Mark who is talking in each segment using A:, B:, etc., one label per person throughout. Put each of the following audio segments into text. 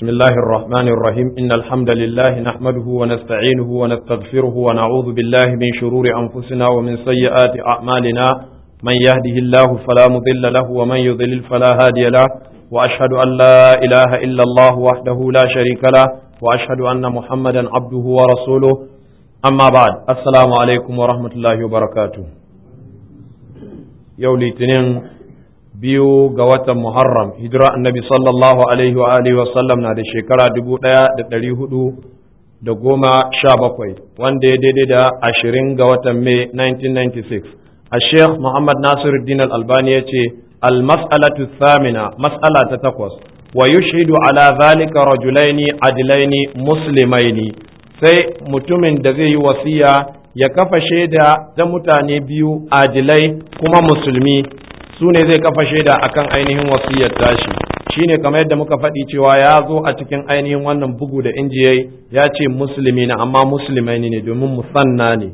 A: بسم الله الرحمن الرحيم إن الحمد لله نحمده ونستعينه ونستغفره ونعوذ بالله من شرور أنفسنا ومن سيئات أعمالنا من يهده الله فلا مضل له ومن يضلل فلا هادي له وأشهد أن لا إله إلا الله وحده لا شريك له وأشهد أن محمدا عبده ورسوله أما بعد السلام عليكم ورحمة الله وبركاته يولي تنين biyu ga watan Muharram hijira annabi sallallahu alaihi wa alihi wa sallam na da shekara dubu ɗaya da ɗari hudu da goma sha bakwai wanda ya daidai da ashirin ga watan Mai 1996 a Sheikh Muhammad Nasiruddin Al-Albani ya ce al-mas'alatu thamina mas'ala ta takwas wa yushhidu ala zalika rajulaini adilaini muslimaini sai mutumin da zai yi wasiya ya kafa shaida ta mutane biyu adilai kuma musulmi su ne zai kafa shaida akan ainihin wasiyar tashi shine kamar yadda muka faɗi cewa ya zo a cikin ainihin wannan bugu da injiyai ya ce musulmi na amma musulmai ne domin musanna ne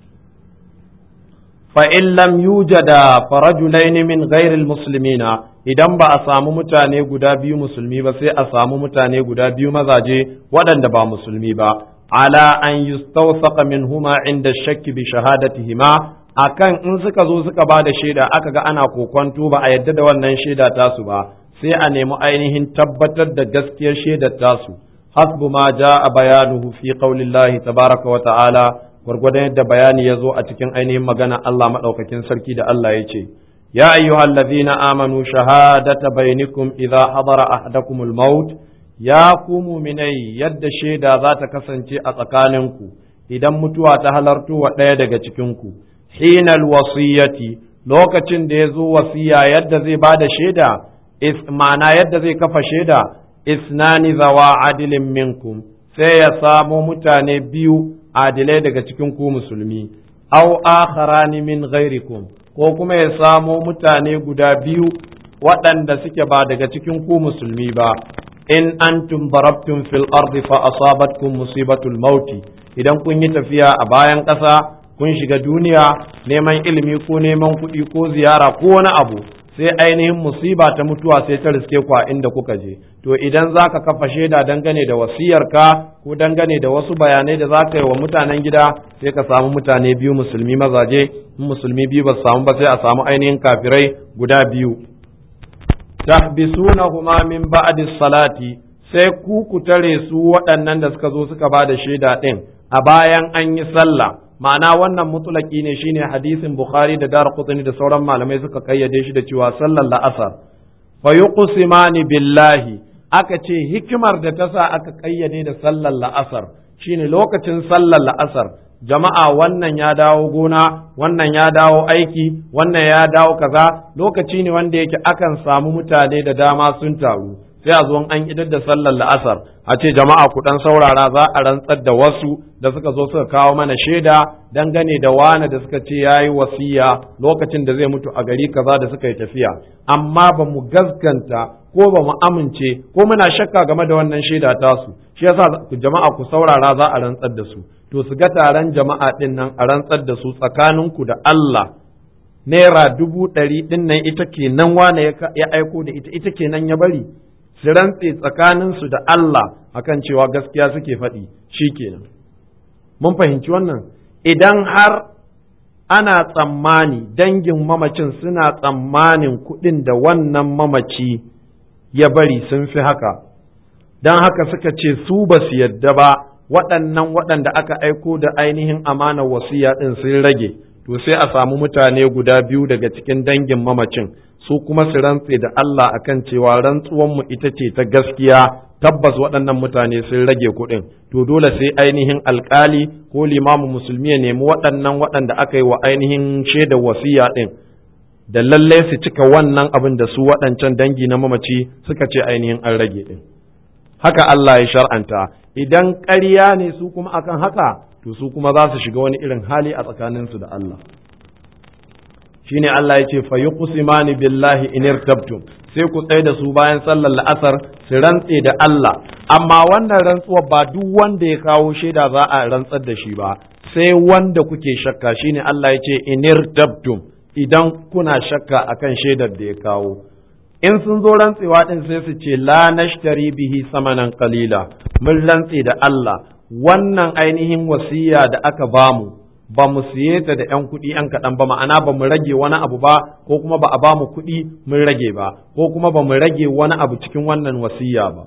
A: fa in lam yujada farajulain min ghairil muslimina idan ba a samu mutane guda biyu musulmi ba sai a samu mutane guda biyu mazaje waɗanda ba musulmi ba ala an yustawsaqa minhuma inda shakki bi shahadatihima akan in suka zo suka ba da shaida aka ga ana kokonto ba a yadda da wannan shaida tasu ba sai a nemi ainihin tabbatar da gaskiyar shaidar tasu hasbu ma a bayanuhu fi qaulillahi tabaraka wa ta'ala gwargwadon yadda bayani ya zo a cikin ainihin magana Allah madaukakin sarki da Allah ya ce ya ayyuhallazina amanu shahadata bainakum idza hadara ahadakumul maut ya ku muminai yadda shaida za ta kasance a tsakaninku idan mutuwa ta halarto wa ɗaya daga cikinku hinal wasiyyati lokacin da ya zo wasiya yadda zai ba da shaida ma'ana yadda zai kafa shaida isnani zawa adilin minkum sai ya samo mutane biyu adilai daga cikin ku musulmi aw akharani min ghairikum ko kuma ya samo mutane guda biyu waɗanda suke ba daga cikin ku musulmi ba in antum darabtum fil ardi fa asabatkum musibatul mauti idan kun yi tafiya a bayan ƙasa kun shiga duniya neman ilimi ko neman kuɗi ko ziyara ko wani abu sai ainihin musiba ta mutuwa sai ta riske ku a inda kuka je to idan za ka kafa shaida dangane da wasiyarka ko dangane da wasu bayanai da za ka yi wa mutanen gida sai ka samu mutane biyu musulmi mazaje in musulmi biyu ba su samu ba sai a samu ainihin kafirai guda biyu tahbisunahuma min ba'di salati sai ku ku tare su waɗannan da suka zo suka ba da shaida ɗin a bayan an yi sallah ma'ana wannan mutulaki ne shine hadisin bukhari da dar qutni da sauran malamai suka kayyade shi da cewa sallar la'asar fa yuqsimani billahi aka ce hikimar da ta sa aka kayyade da sallar la'asar shine lokacin sallar la'asar jama'a wannan ya dawo gona wannan ya dawo aiki wannan ya dawo kaza lokaci ne wanda yake akan samu mutane da dama sun taru sai a zo an idar da sallar la'asar a ce jama'a ku dan saurara za a rantsar da wasu da suka zo suka kawo mana shaida dangane da wane da suka ce yayi wasiya lokacin da zai mutu a gari kaza da suka yi tafiya amma ba mu gaskanta ko ba mu amince ko muna shakka game da wannan shaida tasu shi yasa jama'a ku saurara za a rantsar da su to su ga taron jama'a din nan a rantsar da su tsakaninku da Allah naira dubu ɗari ɗin nan ita kenan wane ya aiko da ita ita kenan ya bari su rantse tsakaninsu da Allah akan cewa gaskiya suke faɗi shi kenan. Mun fahimci wannan idan har ana tsammani dangin mamacin suna tsammanin kuɗin da wannan mamaci ya bari sun fi haka, don haka suka ce su ba su yadda ba waɗannan waɗanda aka aiko da ainihin amanar wasiya ɗin sun rage, to sai a samu mutane guda biyu daga cikin dangin mamacin. su kuma su rantse da Allah akan cewa rantsuwanmu ita ce ta gaskiya tabbas waɗannan mutane sun rage kuɗin to dole sai ainihin alkali ko limamu musulmi ya nemi waɗannan waɗanda aka yi wa ainihin shaidar wasiya ɗin da lalle su cika wannan abin da su waɗancan dangi na mamaci suka ce ainihin an rage ɗin haka Allah ya shar'anta idan ƙarya ne su kuma akan haka to su kuma za su shiga wani irin hali a tsakaninsu da Allah shine Allah ya ce fa yuqsimani billahi in irtabtum sai ku tsaye da su bayan sallar la'asar su rantse da Allah amma wannan rantsuwar ba duk wanda ya kawo shaida za a rantsar da shi ba sai wanda kuke shakka shine Allah ya ce in irtabtum idan kuna shakka akan shaidar da ya kawo in sun zo rantsewa din sai su ce la nashtari bihi samanan qalila mun rantse da Allah wannan ainihin wasiya da aka bamu ba mu siye ta da ‘yan kuɗi ‘yan kaɗan ba ma'ana ba mu rage wani abu ba ko kuma ba a ba mu kuɗi mun rage ba ko kuma ba mu rage wani abu cikin wannan wasiya ba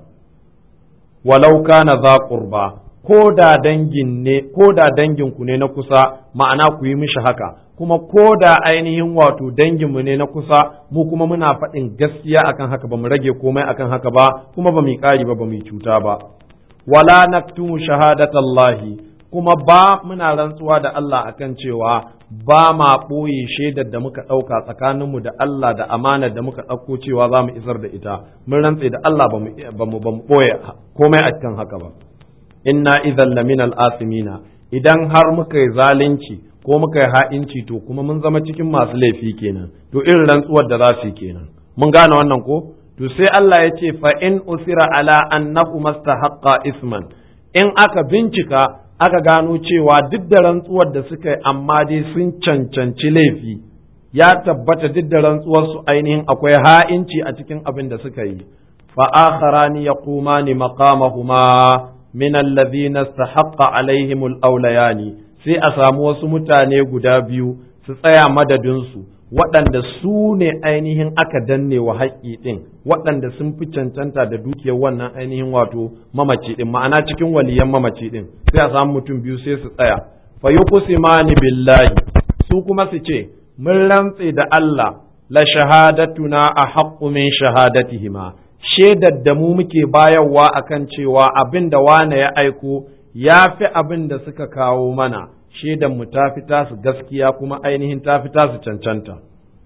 A: walau kana za qurba ko da dangin ne ko da dangin ku ne na kusa ma'ana ku yi mishi haka kuma ko da ainihin wato dangin mu ne na kusa mu kuma muna faɗin gaskiya akan haka ba mu rage komai akan haka ba kuma ba mu yi ƙari ba ba mu yi cuta ba wala naktumu shahadatallahi kuma ba muna rantsuwa da Allah akan cewa ba ma ɓoye shaidar da muka ɗauka tsakaninmu da Allah da amanar da muka ɗauko cewa za mu isar da ita mun rantse da Allah ba mu ɓoye komai a cikin haka ba inna idan laminal asimina idan har muka yi zalunci ko muka yi ha'inci to kuma mun zama cikin masu laifi kenan to irin rantsuwar da za su yi kenan mun gane wannan ko to sai Allah ya ce fa in usira ala annahu mastahaqqa isman in aka bincika aka gano cewa duk da rantsuwar da suka yi amma dai sun cancanci laifi ya tabbata duk da rantsuwar su ainihin akwai ha'inci a cikin abin da suka yi fa akharani yaqumani maqamahuma min alladhina istahaqqa alaihim al-awlayani sai a samu wasu mutane guda biyu su tsaya madadin su waɗanda su ne ainihin aka danne wa haƙƙi ɗin waɗanda sun fi cancanta da dukiyar wannan ainihin wato mamaci ɗin ma'ana cikin waliyan mamaci ɗin sai a samu mutum biyu sai su tsaya fa yuqsimani billahi su kuma su ce mun rantse da Allah la shahadatuna a haqqu min shahadatihima shaidar da mu muke bayarwa akan cewa abin da wane ya aiko ya fi abin da suka kawo mana shaidan mu ta fi tasu gaskiya kuma ainihin ta fi tasu cancanta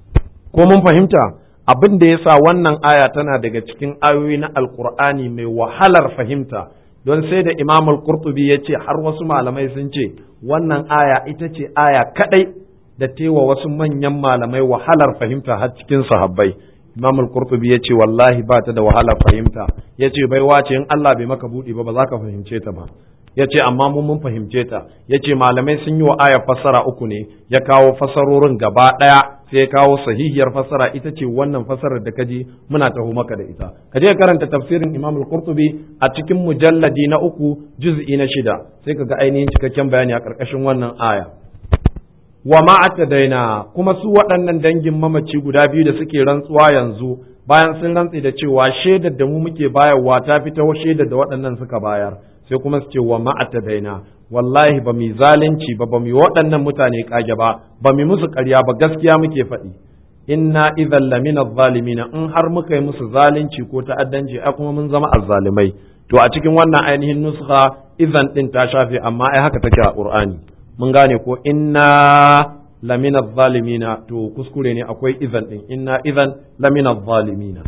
A: ko mun fahimta abin da yasa wannan aya tana daga cikin ayoyi na alkur'ani mai wahalar fahimta don sai da imam al-qurtubi ya ce har wasu malamai sun ce wannan aya ita ce aya kadai da tewa wasu manyan malamai wahalar fahimta har cikin sahabbai imam al-qurtubi ya ce wallahi ba ta da wahalar fahimta ya ce baiwa ce in Allah bai maka buɗe ba ba za ka fahimce ta ba ya ce amma mun mun fahimce ta ya ce malamai sun yi wa aya fassara uku ne ya kawo fassarorin gaba ɗaya sai ya kawo sahihiyar fassara ita ce wannan fassarar da kaji muna taho maka da ita ka je karanta tafsirin imam al-qurtubi a cikin mujalladi na uku juz'i na shida sai ka ga ainihin cikakken bayani a ƙarƙashin wannan aya wa ma daina kuma su waɗannan dangin mamaci guda biyu da suke rantsuwa yanzu bayan sun rantse da cewa shaidar da mu muke bayarwa ta fita shaidar da waɗannan suka bayar sai kuma su ce wa ma'ata daina wallahi ba mu zalunci ba ba mu waɗannan mutane kage ba ba mu musu ƙarya ba gaskiya muke faɗi inna idhan lamina zalimina in har muka yi musu zalunci ko ta'addanci ai kuma mun zama azzalimai to a cikin wannan ainihin nuskha idan din ta shafe amma ai haka take a qur'ani mun gane ko inna lamina zalimina to kuskure ne akwai idan din inna idan lamina zalimina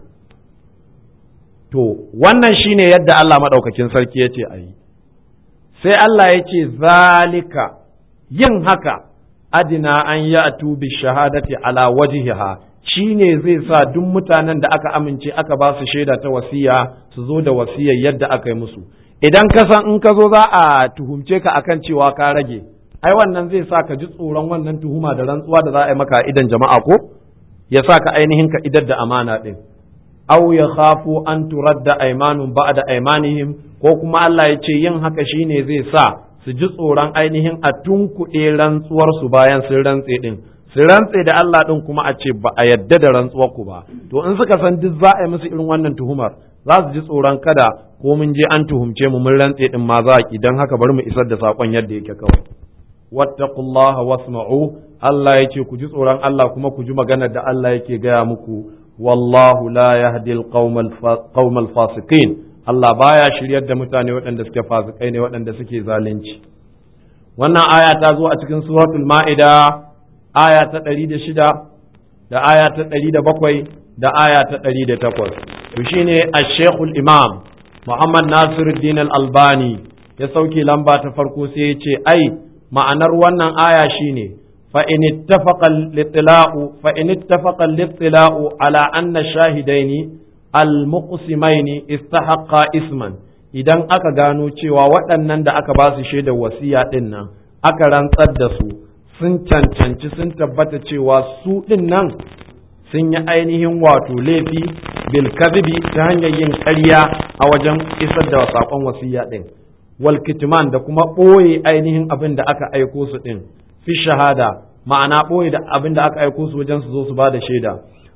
A: To, wannan shi ne yadda Allah maɗaukakin sarki ya ce a yi, sai Allah ya ce, Zalika, yin haka, adina an yi a tubi shahadati ala wajihiha shi ne zai sa duk mutanen da aka amince aka ba su shaida ta wasiya su zo da wasiyar yadda aka yi musu. Idan ka san in ka zo za a tuhumce ka akan cewa ka rage, ai wannan zai sa ka ji tsoron wannan tuhuma da rantsuwa da za a yi maka idan jama'a ko? Ya sa ka ainihin ka idar da amana ɗin. aw ya khafu an turadda aymanun ba'da aymanihim ko kuma Allah ya ce yin haka shine zai sa su ji tsoron ainihin a tunkuɗe rantsuwar su bayan sun rantse din su rantse da Allah din kuma a ce ba a yadda da rantsuwar ku ba to in suka san duk za a yi musu irin wannan tuhumar za su ji tsoron kada ko mun je an tuhumce mu mun rantse din ma za ki dan haka bari mu isar da sakon yadda yake kawai wattaqullaha wasma'u Allah ya ce ku ji tsoron Allah kuma ku ji maganar da Allah yake gaya muku wallahu la yahdi alqawm alfasiqin Allah baya shiryar da mutane waɗanda suke fasikai ne waɗanda suke zalunci wannan aya ta zo a cikin suratul ma'ida aya ta ɗari da shida da aya ta ɗari da bakwai da aya ta ɗari da takwas to shine ashekul imam muhammad nasiruddin al-albani ya sauke lamba ta farko sai ya ce ai ma'anar wannan aya shine فإن اتفق الاطلاع فإن اتفق الاطلاع على أن الشاهدين المقسمين استحقا اسما idan aka gano cewa waɗannan da aka ba su shaidar wasiya ɗin nan aka rantsar da su sun cancanci sun tabbata cewa su ɗin nan sun yi ainihin wato laifi bil kadhibi ta hanyar yin ƙarya a wajen isar da saƙon wasiya ɗin wal kitman da kuma ɓoye ainihin abin da aka aiko su ɗin fi shahada ma'ana ɓoye da abin da aka aiko su wajen su zo su ba da shaida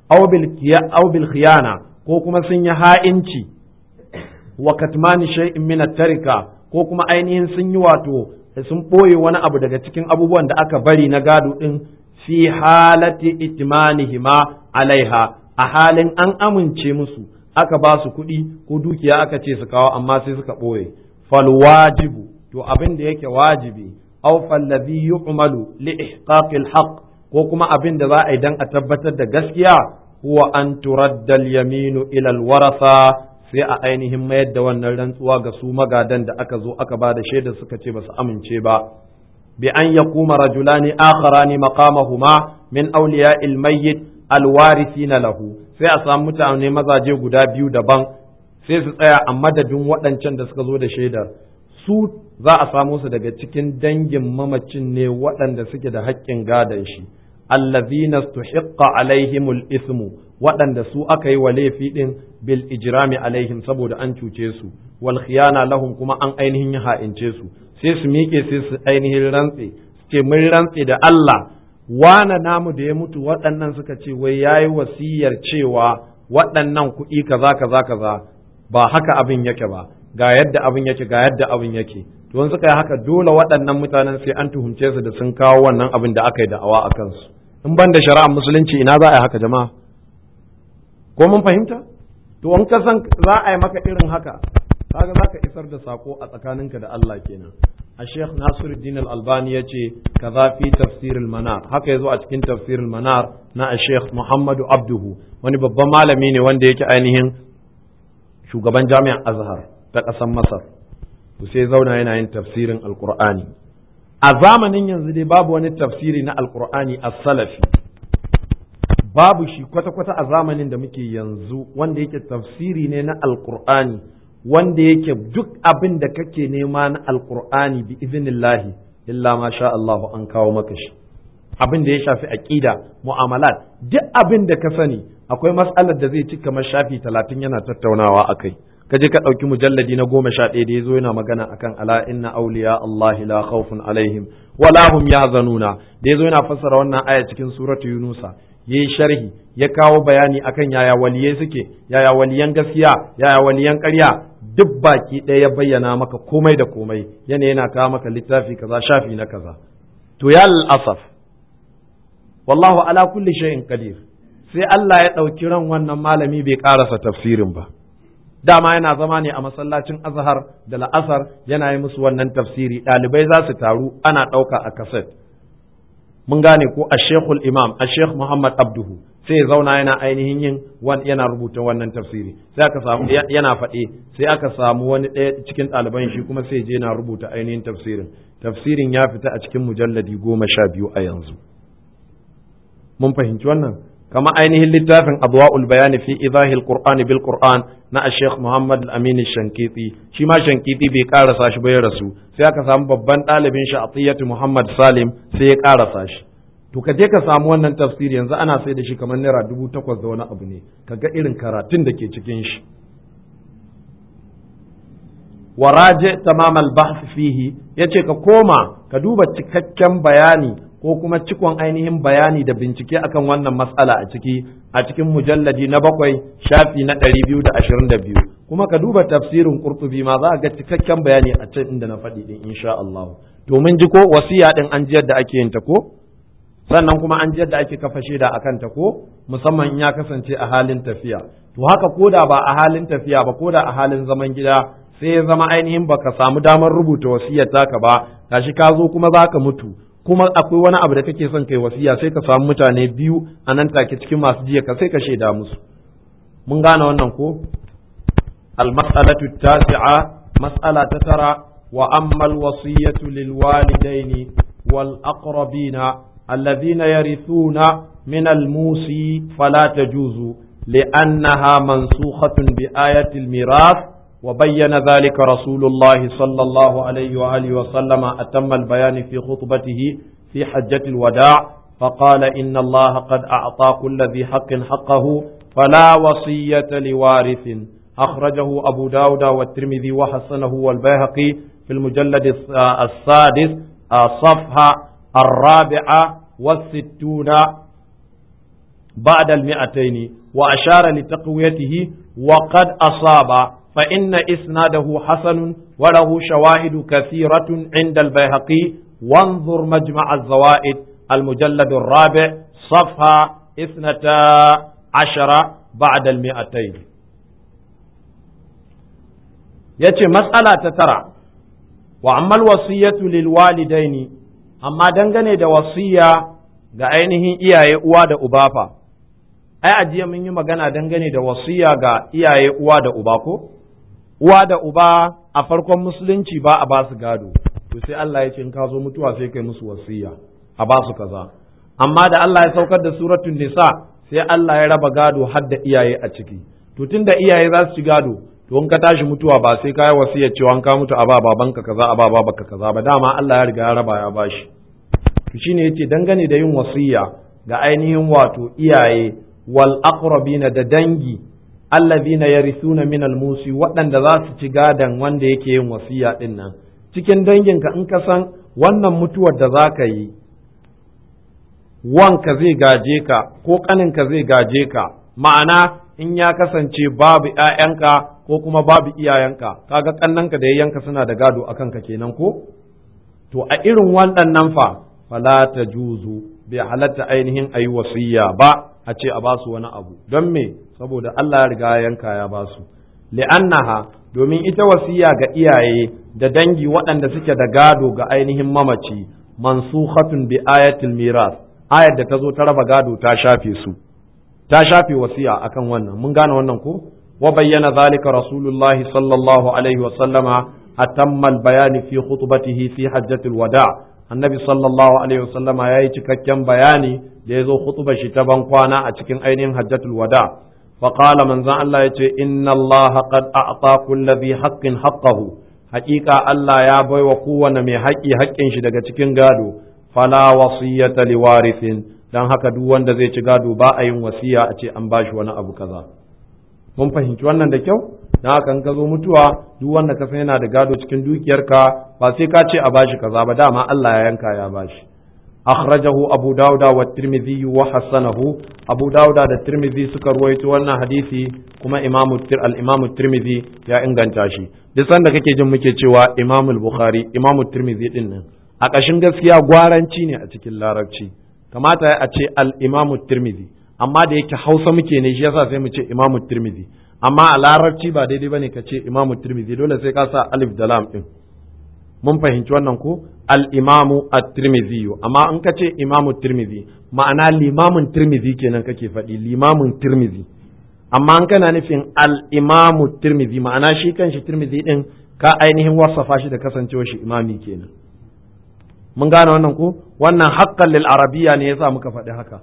A: aw bil khiyana ko kuma sun yi ha'inci wa katmani shay'in min tarika ko kuma ainihin sun yi wato sun ɓoye wani abu daga cikin abubuwan da aka bari na gado ɗin fi halati itmanihima alaiha a halin an amince musu aka ba su kuɗi ko dukiya aka ce su kawo amma sai suka ɓoye fal wajibu to abin da yake wajibi aw fallazi yu'malu li ihqaqil haqq ko kuma abin da za a yi dan a tabbatar da gaskiya huwa an turadda al-yaminu ila al-warasa sai a ainihin mayar da wannan rantsuwa ga su magadan da aka zo aka ba da shaida suka ce ba su amince ba bi an yakuma rajulani akharani maqamahuma min awliya'il mayyit alwarithina lahu sai a samu mutane mazaje guda biyu daban sai su tsaya a madadin waɗancan da suka zo da shaidar su za a samu su daga cikin dangin mamacin ne waɗanda suke da haƙƙin gadon shi allazina stuhiqqa alaihimul ismu waɗanda su aka yi wa laifi ɗin bil ijrami alaihim saboda an cuce su wal khiyana lahum kuma an ainihin ha'ince su sai su miƙe sai su ainihin rantse ce mun rantse da Allah wane namu da ya mutu waɗannan suka ce wai yayi wasiyar cewa waɗannan kuɗi kaza kaza kaza ba haka abin yake ba ga yadda abin yake ga yadda abin yake to in suka yi haka dole waɗannan mutanen sai an tuhumce su da sun kawo wannan abin da aka yi da'awa a kansu in ban da shari'ar musulunci ina za a yi haka jama'a ko mun fahimta to in ka san za a yi maka irin haka kaga za ka isar da sako a tsakaninka da Allah kenan a Sheikh Nasiruddin Al-Albani ya ce kaza fi tafsir manar haka yazo a cikin tafsir manar na a Sheikh Muhammadu Abduhu wani babban malami ne wanda yake ainihin shugaban jami'ar Azhar ta ƙasar Masar to sai zauna yana yin tafsirin Alƙur'ani a zamanin yanzu dai babu wani tafsiri na Alƙur'ani as-salafi babu shi kwata-kwata a zamanin da muke yanzu wanda yake tafsiri ne na Alƙur'ani wanda yake duk abin da kake nema na Alƙur'ani bi iznillahi illa ma sha Allah an kawo maka shi abin da ya shafi aqida mu'amalat duk abin da ka sani akwai mas'alar da zai ci kamar shafi talatin yana tattaunawa akai ka je ka ɗauki mujalladi na goma sha ɗaya da ya zo yana magana akan ala inna auliya Allah la khawfun alaihim wala hum yahzanuna da ya zo yana fassara wannan aya cikin suratu yunusa yayi sharhi ya kawo bayani akan yaya waliyai suke yaya waliyan gaskiya yaya waliyan ƙarya duk baki ɗaya ya bayyana maka komai da komai yana yana kawo maka littafi kaza shafi na kaza to ya asaf wallahu ala kulli shay'in qadir sai Allah ya ɗauki ran wannan malami bai ƙarasa tafsirin ba dama yana zama ne a masallacin azhar da la'asar yana yi musu wannan tafsiri ɗalibai za su taru ana ɗauka a kaset mun gane ko a shekul imam a shekh muhammad abduhu sai ya zauna yana ainihin yin yana rubuta wannan tafsiri sai aka samu yana faɗe sai aka samu wani ɗaya cikin ɗaliban shi kuma sai je yana rubuta ainihin tafsirin tafsirin ya fita a cikin mujalladi goma sha biyu a yanzu mun fahimci wannan kama ainihin littafin adwa'ul bayani fi idahil qur'ani bil qur'an na Sheikh Muhammad Al-Amin Shankiti shi ma Shankiti bai karasa shi ba ya rasu sai aka samu babban ɗalibin shi Atiyatu Muhammad Salim sai ya karasa shi to ka je ka samu wannan tafsiri yanzu ana sai da shi kamar naira dubu takwas da wani abu ne ka ga irin karatun da ke cikin shi waraje tamam al-bahth fihi yace ka koma ka duba cikakken bayani ko kuma cikon ainihin bayani da bincike akan wannan matsala a ciki a cikin mujalladi na bakwai shafi na ɗari biyu da ashirin da biyu kuma ka duba tafsirin ƙurtubi ma za a ga cikakken bayani a can inda na faɗi ɗin insha Allah to mun ji ko wasiya ɗin an ji yadda ake yin ta ko sannan kuma an ji yadda ake kafa shaida a kanta ko musamman in ya kasance a halin tafiya to haka ko da ba a halin tafiya ba ko da a halin zaman gida sai ya zama ainihin baka samu damar rubuta wasiyar taka ba gashi ka zo kuma za ka mutu kuma akwai wani abu da kake son kai wasiya sai ka samu mutane biyu a nan take cikin masu jiya ka sai ka shaida musu mun gane wannan ko al-mas'alatu tasi'a mas'ala ta tara wa amma al-wasiyatu lil walidaini wal aqrabina alladhina yarithuna min al-musi fala tajuzu li'annaha mansukhatun bi ayati al-mirath وبين ذلك رسول الله صلى الله عليه وآله وسلم أتم البيان في خطبته في حجة الوداع فقال إن الله قد أعطى كل ذي حق حقه فلا وصية لوارث أخرجه أبو داود والترمذي وحسنه والبيهقي في المجلد السادس صفحة الرابعة والستون بعد المئتين وأشار لتقويته وقد أصاب فإن إسناده حسن وله شواهد كثيرة عند البيهقي وانظر مجمع الزوائد المجلد الرابع صفحة اثنتا عشر بعد المئتين yace matsala ta tara wa ammal wasiyatu lil walidaini amma dangane da wasiya ga ainihin iyaye uwa da uba fa ai ajiya mun yi magana dangane da wasiya ga iyaye uwa da uba ko uwa da uba a farkon musulunci ba a ba su gado to sai Allah ya ce in ka zo mutuwa sai kai musu wasiya a ba su kaza amma da Allah ya saukar da suratul nisa sai Allah ya raba gado har da iyaye a ciki to tunda iyaye za su ci gado to in ka tashi mutuwa ba sai ka yi wasiyar cewa an ka mutu a ba babanka kaza a ba babanka kaza ba dama Allah ya riga ya raba ya bashi to shine yace dangane da yin wasiya ga ainihin wato iyaye wal aqrabina da dangi allazina yarithuna min al musi waɗanda za su ci gadan wanda yake yin wasiya din nan cikin danginka in ka san wannan mutuwar da za ka yi wanka zai gaje ka ko ƙaninka zai gaje ka ma'ana in ya kasance babu ‘ya'yanka ko kuma babu iyayenka kaga ƙannanka da yayyanka suna da gado a kanka kenan ko to a irin waɗannan fa fala ta juzu bai halatta ainihin a yi wasiyya ba a ce a basu wani abu don me saboda Allah ya riga yanka ya basu li'annaha domin ita wasiya ga iyaye da dangi waɗanda suke da gado ga ainihin mamaci mansukhatun bi ayatil miras ayar da ta zo ta raba gado ta shafe su ta shafe wasiya akan wannan mun gane wannan ko wa bayyana zalika rasulullahi sallallahu alaihi wa sallama atamma bayani fi khutbatihi fi hajjatil wada annabi sallallahu alaihi wa sallama yayi cikakken bayani da yazo khutbar shi ta ban kwana a cikin ainihin hajjatul wada fa qala manzon Allah yace inna Allah qad a'ta kulli dhi haqqin haqqahu haƙiƙa Allah ya baiwa kowane mai haƙƙi haƙƙin shi daga cikin gado fala wasiyata liwarithin dan haka duk wanda zai ci gado ba a yin wasiya a ce an bashi wani abu kaza mun fahimci wannan da kyau dan haka in ka zo mutuwa duk wanda ka san yana da gado cikin dukiyarka ba sai ka ce a bashi kaza ba dama Allah ya yanka ya bashi akhrajahu abu dauda wa tirmidhi wa hasanahu abu dauda da tirmidhi suka ruwaito wannan hadisi kuma imamu al-imamu tirmidhi ya inganta shi duk sanda kake jin muke cewa imamu al-bukhari imamu tirmidhi din nan a ƙashin gaskiya gwaranci ne a cikin larabci kamata a ce al-imamu tirmidhi amma da yake hausa muke ne shi yasa sai mu ce imamu tirmidhi amma a larabci ba daidai bane ka ce imamu tirmidhi dole sai ka sa alif da lam din mun fahimci wannan ko al-imamu at-tirmidhi amma in ka ce imamu tirmidhi ma'ana limamin tirmidhi kenan kake faɗi limamin tirmidhi amma an kana nufin al-imamu tirmidhi ma'ana shi kanshi tirmidhi din ka ainihin wasafa shi da kasancewar shi imami kenan mun gane wannan ko wannan haqqan lil arabiyya ne yasa muka faɗi haka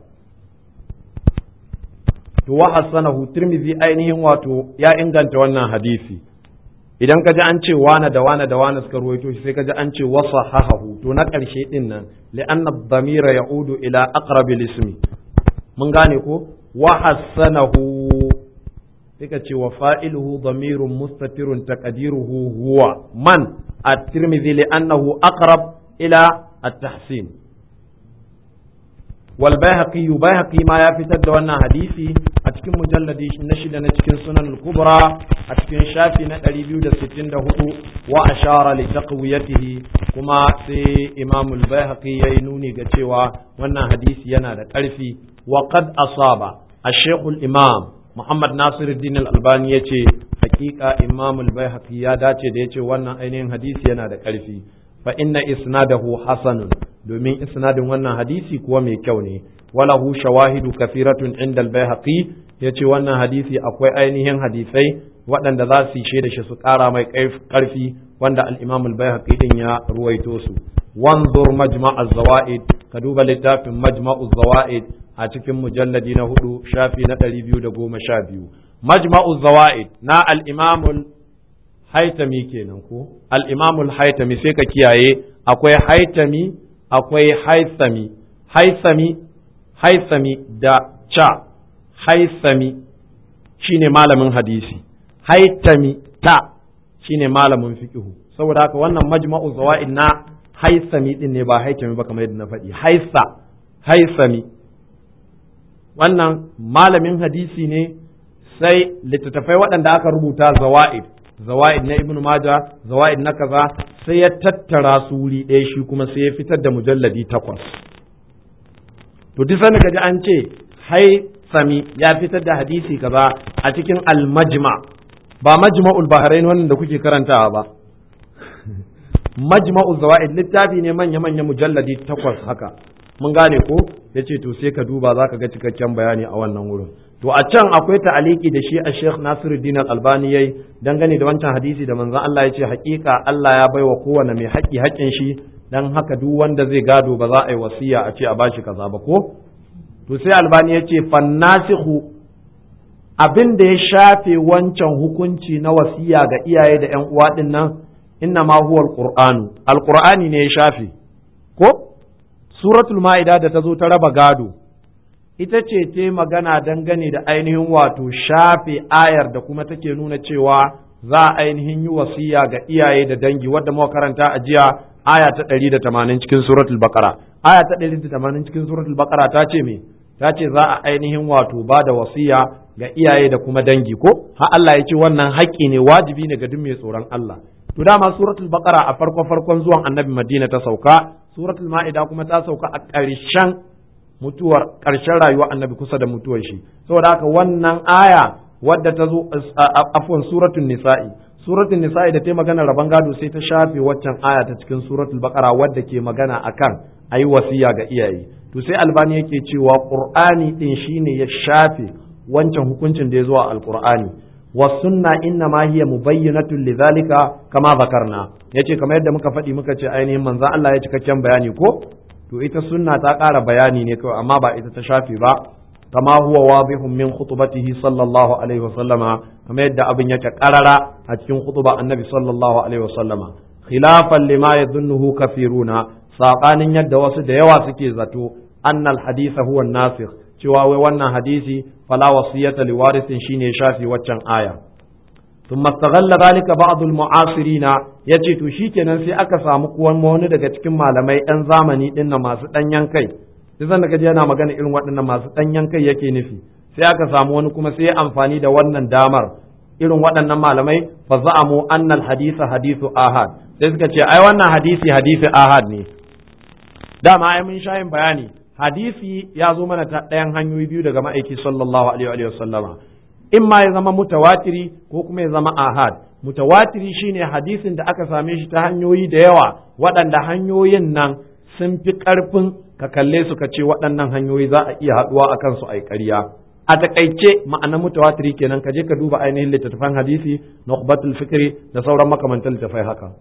A: to wa hasanahu tirmidhi ainihin wato ya inganta wannan hadisi idan ka ji an ce wane da wane da wane suka ruwaito shi sai ka ji an ce wasa hahahu to na ƙarshe din nan li'anna dhamira ya'udu ila aqrabil ismi mun gane ko wa hasanahu sai ka ce wa fa'iluhu dhamirun mustatirun taqdiruhu huwa man at-tirmidhi li'annahu aqrab ila at-tahsin wal bayhaqi bayhaqi ma ya fitar da wannan hadisi a cikin mujalladi na shida na cikin sunan al-kubra a cikin shafi na 264 wa ashara li taqwiyatihi kuma sai imam al-bayhaqi yayi nuni ga cewa wannan hadisi yana da ƙarfi wa qad asaba ash-shaykh al-imam Muhammad Nasiruddin al-Albani yace hakika imam al-bayhaqi ya dace da yace wannan ainihin hadisi yana da ƙarfi fa inna isnadahu hasanun domin isnadin wannan hadisi kuwa mai kyau ne walahu shawahidu kafiratun inda al-baihaqi yace wannan hadisi akwai ainihin hadisai waɗanda za su yi da shi su ƙara mai ƙarfi wanda al-imam al-baihaqi din ya ruwaito su wanzur majma' az-zawaid ka duba littafin majma' az-zawaid a cikin mujalladi na hudu shafi na ɗari biyu da goma sha biyu majma'u zawaid na al-imam haitami kenan ko al-imam haitami sai ka kiyaye akwai haitami akwai haithami haisami haisami da ca haisami shine malamin hadisi haitami ta shine malamin fiqhu saboda haka wannan majma'u zawaid na haisami din ne ba haitami ba kamar yadda na faɗi haisa haisami wannan malamin hadisi ne sai littattafai waɗanda aka rubuta zawa'id zawa'id na ibnu maja zawa'id na kaza sai ya tattara su wuri ɗaya shi kuma sai ya fitar da mujalladi takwas to duk sanda kaji an ce hai sami ya fitar da hadisi kaza a cikin al-majma ba majma'ul bahrain wannan da kuke karantawa ba majma'u zawa'id littafi ne manya manya mujalladi takwas haka mun gane ko yace to sai ka duba zaka ga cikakken bayani a wannan wurin to a can akwai ta'aliki da shi a Sheikh Nasiruddin Al-Albani yayi dangane da wancan hadisi da manzon Allah ya ce hakika Allah ya baiwa kowane mai haƙi haƙin shi dan haka duk wanda zai gado ba za a yi wasiya a ce a bashi kaza ba ko to sai Albani ya ce fannasihu abin da ya shafe wancan hukunci na wasiya ga iyaye da ƴan uwa din nan inna ma huwa alqur'anu alqur'ani ne ya shafe ko suratul ma'ida da ta zo ta raba gado ita ce ta magana dangane da ainihin wato shafe ayar da kuma take nuna cewa za a ainihin yi wasiya ga iyaye da dangi wadda muka karanta a jiya aya ta ɗari da tamanin cikin suratul baqara aya ta ɗari da tamanin cikin suratul baqara ta ce me ta ce za a ainihin wato ba da wasiya ga iyaye da kuma dangi ko ha Allah ya ce wannan haƙƙi ne wajibi ne ga duk mai tsoron Allah to dama suratul baqara a farko farkon zuwan annabi madina ta sauka suratul ma'ida kuma ta sauka a ƙarshen mutuwar ƙarshen rayuwar annabi kusa da mutuwar shi saboda haka wannan aya wadda ta zo afwan suratul nisa'i suratul nisa'i da ta magana rabon gado sai ta shafe waccan aya ta cikin suratul baqara wadda ke magana akan ayi wasiya ga iyaye to sai albani yake cewa qur'ani din shine ya shafe wancan hukuncin da ya zo a alqur'ani wa sunna inna ma hiya mubayyinatun lidhalika kama zakarna yace kamar yadda muka faɗi muka ce ainihin manzo Allah ya cikakken bayani ko to ita sunna ta ƙara bayani ne kawai amma ba ita ta shafe ba kama huwa wadihun min khutbatihi sallallahu alaihi wasallama kamar yadda abin yake karara a cikin khutba annabi sallallahu alaihi wasallama khilafan lima yadhunnuhu kafiruna sabanin yadda wasu da yawa suke zato annal haditha huwa nasikh cewa wai wannan hadisi fala wasiyata liwarithin shine shafi waccan aya ثم استغل ذلك بعض المعاصرين yace to shikenan sai aka samu kuwan wani daga cikin malamai ɗan zamani ɗin na masu ɗanyen kai sai zan daga yana magana irin waɗannan masu ɗanyen kai yake nufi sai aka samu wani kuma sai ya amfani da wannan damar irin waɗannan malamai fa za'amu annal hadisa hadisu ahad sai suka ce ai wannan hadisi hadisi ahad ne dama ai mun sha yin bayani hadisi ya zo mana ta ɗayan hanyoyi biyu daga ma'aiki sallallahu alaihi wa sallama in ma ya zama mutawatiri ko kuma ya zama ahad mutawatiri shine hadisin da aka same shi ta hanyoyi da yawa waɗanda hanyoyin nan sun fi ƙarfin ka kalle su ka ce waɗannan hanyoyi za a iya haɗuwa a kansu a ƙarya a takaice ma'ana mutawatiri kenan ka je ka duba ainihin littattafan hadisi nukhbatul fikri da sauran makamantan littattafai haka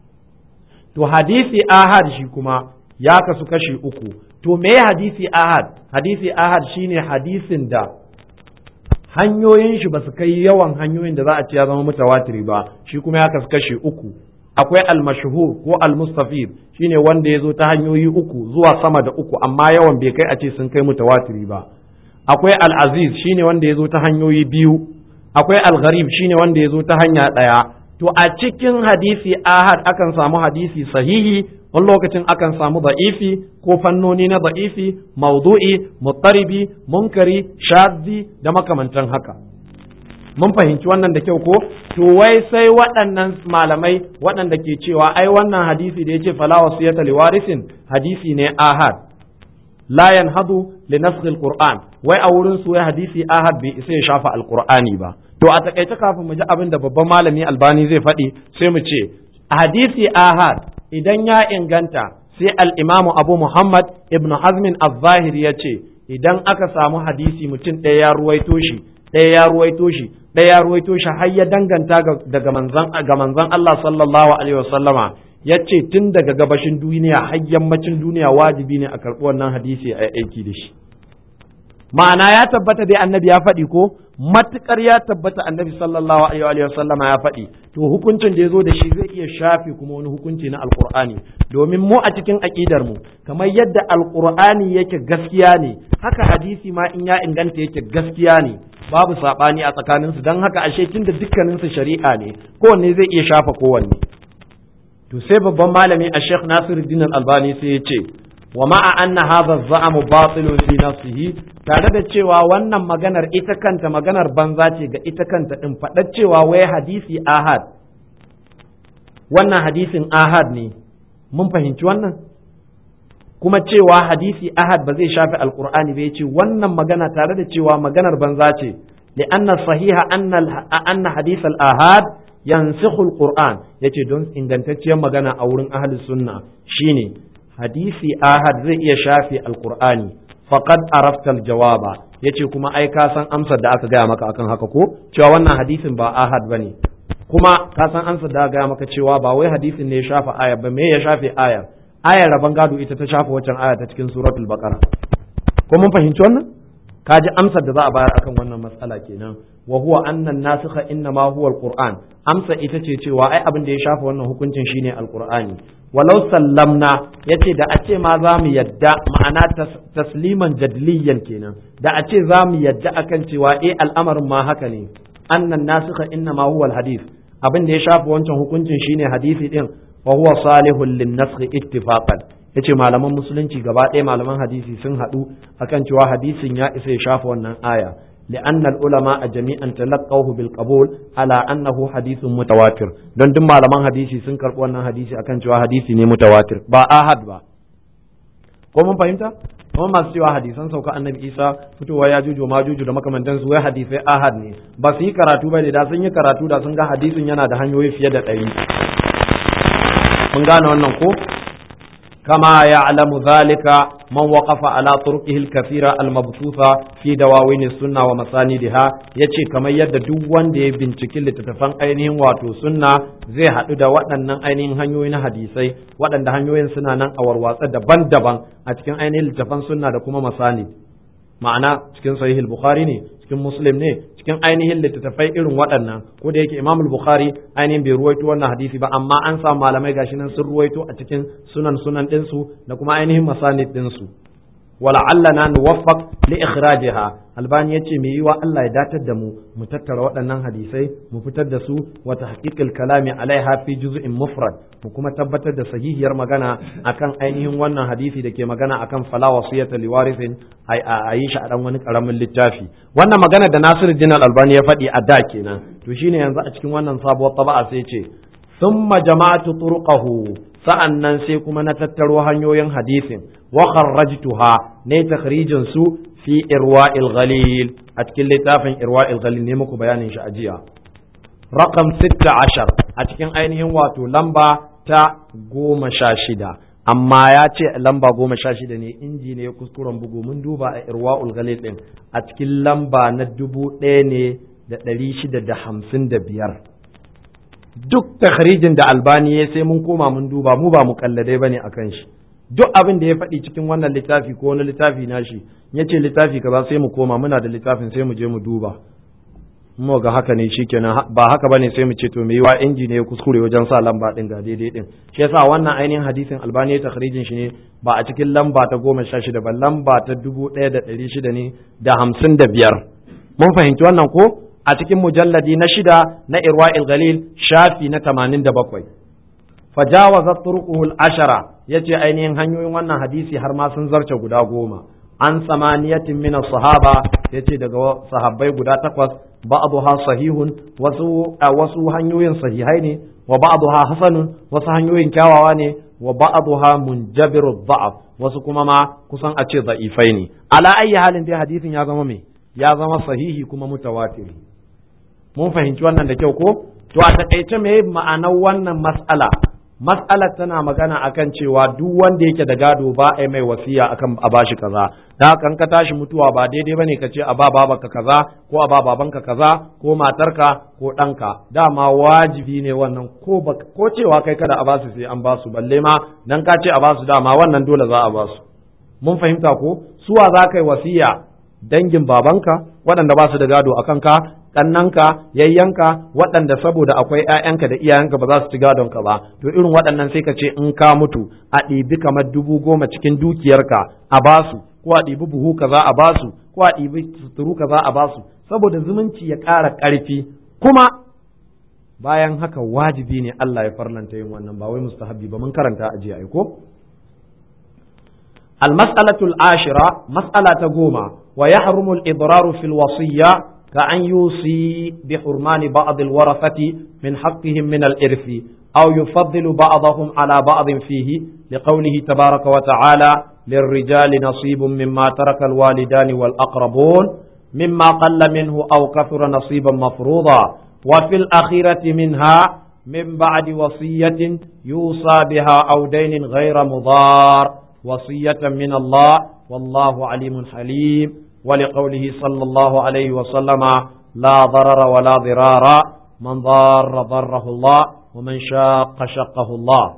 A: to hadisi ahad shi kuma ya kasu kashi uku to me hadisi ahad hadisi ahad shine hadisin da hanyoyin shi ba su kai yawan hanyoyin da za a ce ya zama mutawatiri ba shi kuma ya kasu kashi uku akwai al-mashhur ko al-mustafid shine wanda ya zo ta hanyoyi uku zuwa sama da uku amma yawan bai kai a ce sun kai mutawatiri ba akwai al-aziz shine wanda ya zo ta hanyoyi biyu akwai al-gharib shine wanda ya zo ta hanya ɗaya to a cikin hadisi ahad akan samu hadisi sahihi wani lokacin akan samu da'ifi ko fannoni na da'ifi maudu'i muttaribi munkari shadzi da makamantan haka mun fahimci wannan da kyau ko to wai sai waɗannan malamai waɗanda ke cewa ai wannan hadisi da yace fala wasiyata liwarisin hadisi ne ahad la yanhadu li nasl alquran wai a wurin su wai hadisi ahad bai isa ya shafa alqur'ani ba to a takaice kafin mu ji abin da babban malami albani zai faɗi sai mu ce hadisi ahad idan ya inganta sai al'imamu abu Muhammad ibn Hazmin al-Zahir ya ce, idan aka samu hadisi mutum ɗaya ya ruwaito shi, ɗaya ya ruwaito shi, ɗaya ya ruwaito shi har ya danganta daga manzan ga manzan Allah sallallahu alaihi wasallama ya ce tun daga gabashin duniya har yammacin duniya wajibi ne a karɓi wannan hadisi a aiki da shi. Ma'ana ya tabbata dai annabi ya faɗi ko matukar ya tabbata annabi sallallahu alaihi wa sallama ya faɗi to hukuncin da ya zo da shi zai iya shafe kuma wani hukunci na alqur'ani domin mu a cikin aqidar mu kamar yadda alqur'ani yake gaskiya ne haka hadisi ma in ya inganta yake gaskiya ne babu sabani a tsakanin su dan haka ashe tunda dukkanin su shari'a ne kowanne zai iya shafa kowanne to sai babban malami a Sheikh Nasiruddin Al-Albani sai ya ce wa ma'a anna hadha az-za'mu batilun fi nafsihi tare da cewa wannan maganar ita kanta maganar banza ce ga ita kanta din faɗar cewa wai hadisi ahad wannan hadisin ahad ne mun fahimci wannan kuma cewa hadisi ahad ba zai shafi alqur'ani ba yace wannan magana tare da cewa maganar banza ce li'anna sahiha anna anna hadith al-ahad yansikhu al-qur'an yace don ingantacciyar magana a wurin ahli sunna shine hadisi ahad zai iya shafe alqur'ani faqad arafta aljawaba yace kuma ai ka san amsar da aka gaya maka akan haka ko cewa wannan hadisin ba ahad bane kuma ka san amsar da aka gaya maka cewa ba wai hadisin ne ya shafa aya ba me ya shafe ayar ayar rabon gado ita ta shafa waccan aya ta cikin suratul baqara ko mun fahimci wannan ka ji amsar da za a bayar akan wannan matsala kenan wa huwa anna nasikha inna ma huwa alquran amsa ita ce cewa ai abin da ya shafa wannan hukuncin shine alqur'ani walau sallamna yace da a ce ma za mu yadda ma'ana tasliman jadliyan kenan da a ce za mu yadda akan cewa eh al'amarin ma haka ne annan nasikha inna ma huwa alhadith abin da ya shafa wancan hukuncin shine hadisi din wa huwa salihul lin nasakh ittifaqan yace malaman musulunci gaba ɗaya malaman hadisi sun haɗu akan cewa hadisin ya isa ya shafa wannan aya لأن العلماء جميعا تلقوه بالقبول على أنه حديث متواتر don duk malaman hadisi sun karɓi wannan hadisi akan cewa hadisi ne mutawatir ba ahad ba ko mun fahimta kuma masu cewa hadisan sauka annabi isa fitowa ya juju ma juju da makamantan su wai hadisai ahad ne ba su yi karatu ba ne da sun yi karatu da sun ga hadisin yana da hanyoyi fiye da ɗari mun gane wannan ko كما يعلم ذلك من وقف على طرقه الكثيرة المبثوثة في دواوين السنة ومساندها يتي كما يد دوان دي بنتكي لتتفن أينهم واتو سنة زي حدو دا وطن أينهم هنيوين حديثي وطن دا هنيوين سنة نان أور واسا دبان دبان أتكن أينهم لتفن سنة دا كما مساند ma'ana cikin sahihul bukhari ne cikin muslim ne cikin ainihin littattafai irin waɗannan ko da yake imamul bukhari ainihin bai ruwaito wannan hadisi ba amma an samu malamai gashi nan sun ruwaito a cikin sunan sunan ɗinsu da kuma ainihin masanid ɗinsu wala'allana nuwaffaq li ikhrajiha albani yace me yiwa Allah ya datar da mu mu tattara waɗannan hadisai mu fitar da su wa tahqiqil kalami alaiha fi juz'in mufrad mu kuma tabbatar da sahihiyar magana akan ainihin wannan hadisi da ke magana akan fala wasiyata liwarithin a yi shi a dan wani karamin littafi wannan magana da Nasiruddin Albani ya faɗi a da kenan to shine yanzu a cikin wannan sabuwar taba'a sai ce thumma jama'atu turqahu sa'an nan sai kuma na tattaro hanyoyin hadisin wa kharrajtuha ne takhrijin su fi irwa'il ghalil a cikin littafin irwa'il ghalil ne muku bayanin shi a jiya raqam 16 a cikin ainihin wato lamba ta goma sha shida amma ya ce lamba goma sha shida ne inji ne kuskuren bugu mun duba a irwa'ul ghalil din a cikin lamba na dubu ɗaya ne da ɗari shida da hamsin da biyar duk takhrijin da albani ya sai mun koma mun duba mu ba mu kalladai bane akan shi duk abin da ya faɗi cikin wannan littafi ko wani littafi nashi ya ce littafi kaza sai mu koma muna da littafin sai mu je mu duba mu ga haka ne shikenan ba haka bane sai mu ce to me yiwa inji ne ya kuskure wajen sa lamba din ga daidai din shi yasa wannan ainihin hadisin albani ya takhrijin shi ne ba a cikin lamba ta goma sha shida ba lamba ta dubu ɗaya da ɗari shida ne da hamsin da biyar mun fahimci wannan ko a cikin mujalladi na shida na irwa'il galil shafi na tamanin da bakwai fajawazat turquhul ashara yace ainihin hanyoyin wannan hadisi har ma sun zarce guda goma an samaniyatin min sahaba yace daga sahabbai guda takwas ba'dha sahihun wasu wasu hanyoyin sahihai ne wa ba'dha hasanun wasu hanyoyin kyawawa ne wa ba'dha munjabiru dha'af wasu kuma ma kusan a ce da'ifai ne ala ayyi halin dai hadisin ya zama me ya zama sahihi kuma mutawatiri mun fahimci wannan da kyau ko to a takaice me ma'anar wannan mas'ala mas'alar tana magana akan cewa duk wanda yake da gado ba a mai wasiya akan a bashi kaza da haka ka tashi mutuwa ba daidai bane ka ce a ba babanka kaza ko a ba babanka kaza ko matarka ko ɗanka dama wajibi ne wannan ko ko cewa kai kada a basu sai an basu balle ma dan ka ce a basu dama wannan dole za a basu mun fahimta ko suwa za ka yi wasiya dangin babanka waɗanda ba su da gado a kanka ƙannanka yayyanka waɗanda saboda akwai ‘ya'yanka da iyayenka ba za su ci gadon ka ba to irin waɗannan sai ka ce in ka mutu a ɗibi kamar dubu goma cikin dukiyarka a basu ko a ɗibi buhu kaza a basu ko a ɗibi suturu kaza a basu saboda zumunci ya ƙara ƙarfi kuma bayan haka wajibi ne Allah ya farlanta yin wannan ba wai mustahabbi ba mun karanta a jiya ko المسألة العاشرة مسألة قومة ويحرم الإضرار في الوصية كأن يوصي بحرمان بعض الورثة من حقهم من الإرث أو يفضل بعضهم على بعض فيه لقوله تبارك وتعالى للرجال نصيب مما ترك الوالدان والأقربون مما قل منه أو كثر نصيبا مفروضا وفي الأخيرة منها من بعد وصية يوصى بها أو دين غير مضار وصية من الله والله عليم حليم ولقوله صلى الله عليه وسلم لا ضرر ولا ضرار من ضار ضره الله ومن شاق شقه الله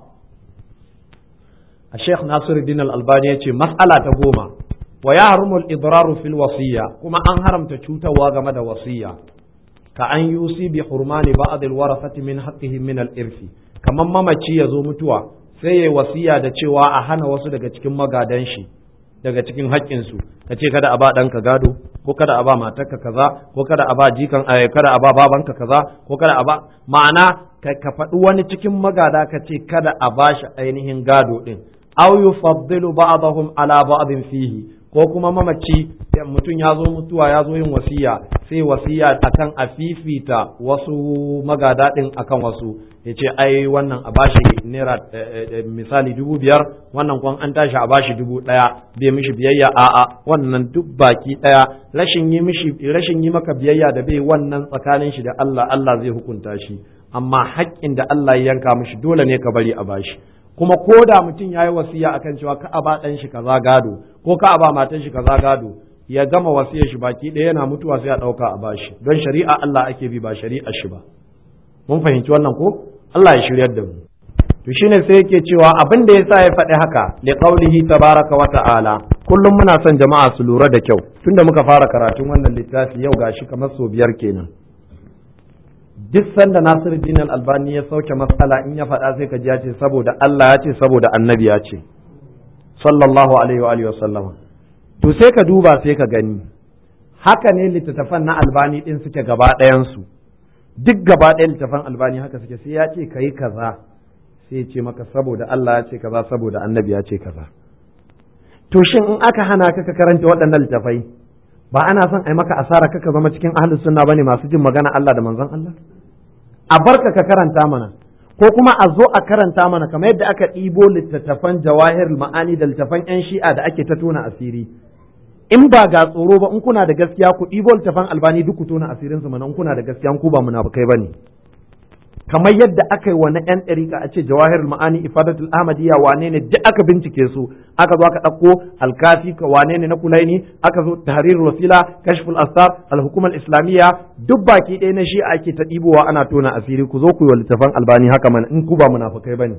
A: الشيخ ناصر الدين الألباني يقول مسألة تقوم ويحرم الإضرار في الوصية كما أنهرم تشوت واغمد وصية كأن يوصي بحرمان بعض الورثة من حقهم من الإرث كما ما يزو متوى sai ya wasiya da cewa a hana wasu daga cikin magadan shi daga cikin haƙƙinsu ka ce kada a ba ɗanka gado ko kada a ba matarka kaza ko kada a ba jikan kada a ba babanka kaza ko kada a ba ma'ana ka faɗi wani cikin magada ka ce kada a ba shi ainihin gado ɗin aw yufaddilu ba'dahum ala ba'din fihi ko kuma mamaci mutum ya zo mutuwa ya zo yin wasiya sai wasiya akan a fifita wasu magada ɗin akan wasu ya ce ai wannan a bashi naira misali dubu biyar wannan kwan an tashi a bashi dubu ɗaya bai mishi biyayya a'a wannan duk baki ɗaya rashin yi mishi rashin yi maka biyayya da bai wannan tsakanin shi da Allah Allah zai hukunta shi amma haƙƙin da Allah ya yanka mishi dole ne ka bari a bashi kuma ko da mutum ya yi wasiya akan cewa ka a ba ɗan shi kaza gado ko ka a ba matan shi kaza gado ya gama wasiyar shi baki ɗaya yana mutuwa sai a ɗauka a bashi don shari'a Allah ake bi ba shari'ar shi ba mun fahimci wannan ko Allah ya shiryar da mu to shine sai yake cewa abin da yasa ya faɗi haka li qaulihi tabaraka wa ta'ala kullum muna son jama'a su lura da kyau tunda muka fara karatun wannan littafi yau gashi kamar so biyar kenan duk sanda Nasiruddin Al-Albani ya sauke matsala in ya faɗa sai ka ji ya ce saboda Allah ya ce saboda Annabi ya ce sallallahu alaihi wa alihi wa sallama to sai ka duba sai ka gani haka ne littattafan na Albani din suke gaba ɗayan su duk gaba ɗaya littafan albani haka suke sai ya ce kayi kaza sai ya ce maka saboda Allah ya ce kaza saboda annabi ya ce kaza to shin in aka hana ka ka karanta waɗannan littafai ba ana son ai maka asara kaka zama cikin ahlus sunna bane masu jin magana Allah da manzon Allah a barka ka karanta mana ko kuma a zo a karanta mana kamar yadda aka ɗibo littattafan jawahir ma'ani da littattafan 'yan shi'a da ake ta tona asiri in ba ga tsoro ba in kuna da gaskiya ku ɗibo littafan albani duk ku tona asirin su mana in kuna da gaskiya ku ba munafukai bane kamar yadda aka yi wa na yan ɗariƙa a ce jawahirul ma'ani ifadatul ahmadiyya wane ne duk aka bincike su aka zo aka ɗauko alkafi ka wane ne na kulaini aka zo tahrirul wasila kashful asar alhukumar islamiyya duk baki ɗaya na shi ake ta ɗibowa ana tona asiri ku zo ku yi wa littafan albani haka mana in ku ba munafukai bane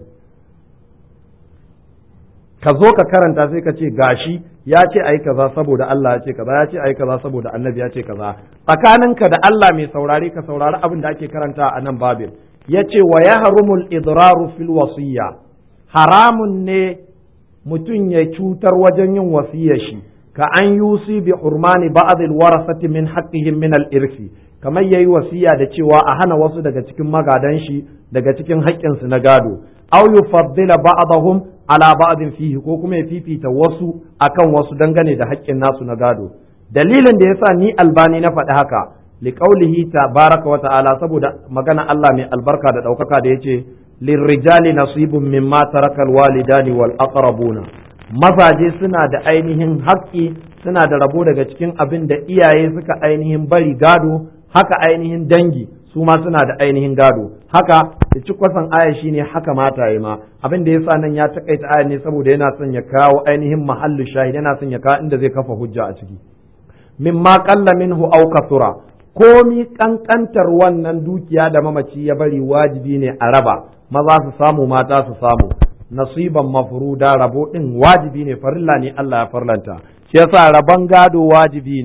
A: ka zo ka karanta sai ka ce gashi ya ce ai kaza saboda Allah ya ce kaza ya ce ai kaza saboda annabi ya ce kaza tsakaninka da Allah mai saurare ka saurari abin da ake karanta a nan babin ya ce wa ya harumul idraru fil wasiyya haramun ne mutum ya cutar wajen yin wasiyar shi ka an yusi bi hurmani ba'd al warasati min haqqihim min al irsi kamar yayi wasiya da cewa a hana wasu daga cikin magadan shi daga cikin haƙƙinsu na gado aw yufaddila ba'dahum ala ba'din fihi ko kuma ya fifita wasu akan wasu dangane da haƙƙin nasu na gado dalilin da yasa ni albani na faɗi haka liqaulihi tabaraka wa ta'ala saboda magana Allah mai albarka da ɗaukaka da yace lirrijali nasibun mimma tarakal walidani wal aqrabuna mazaje suna da ainihin haƙƙi suna da rabo daga cikin abin da iyaye suka ainihin bari gado haka ainihin dangi su ma suna da ainihin gado haka da ci kwasan aya shine haka mata yi ma abin da yasa nan ya takaita aya ne saboda yana son ya kawo ainihin mahallu shahid yana son ya kawo inda zai kafa hujja a ciki mimma qalla minhu aw kathura komi kankantar wannan dukiya da mamaci ya bari wajibi ne a raba maza su samu mata su samu nasiban mafruda rabo din wajibi ne farilla ne Allah ya farlanta shi yasa rabon gado wajibi ne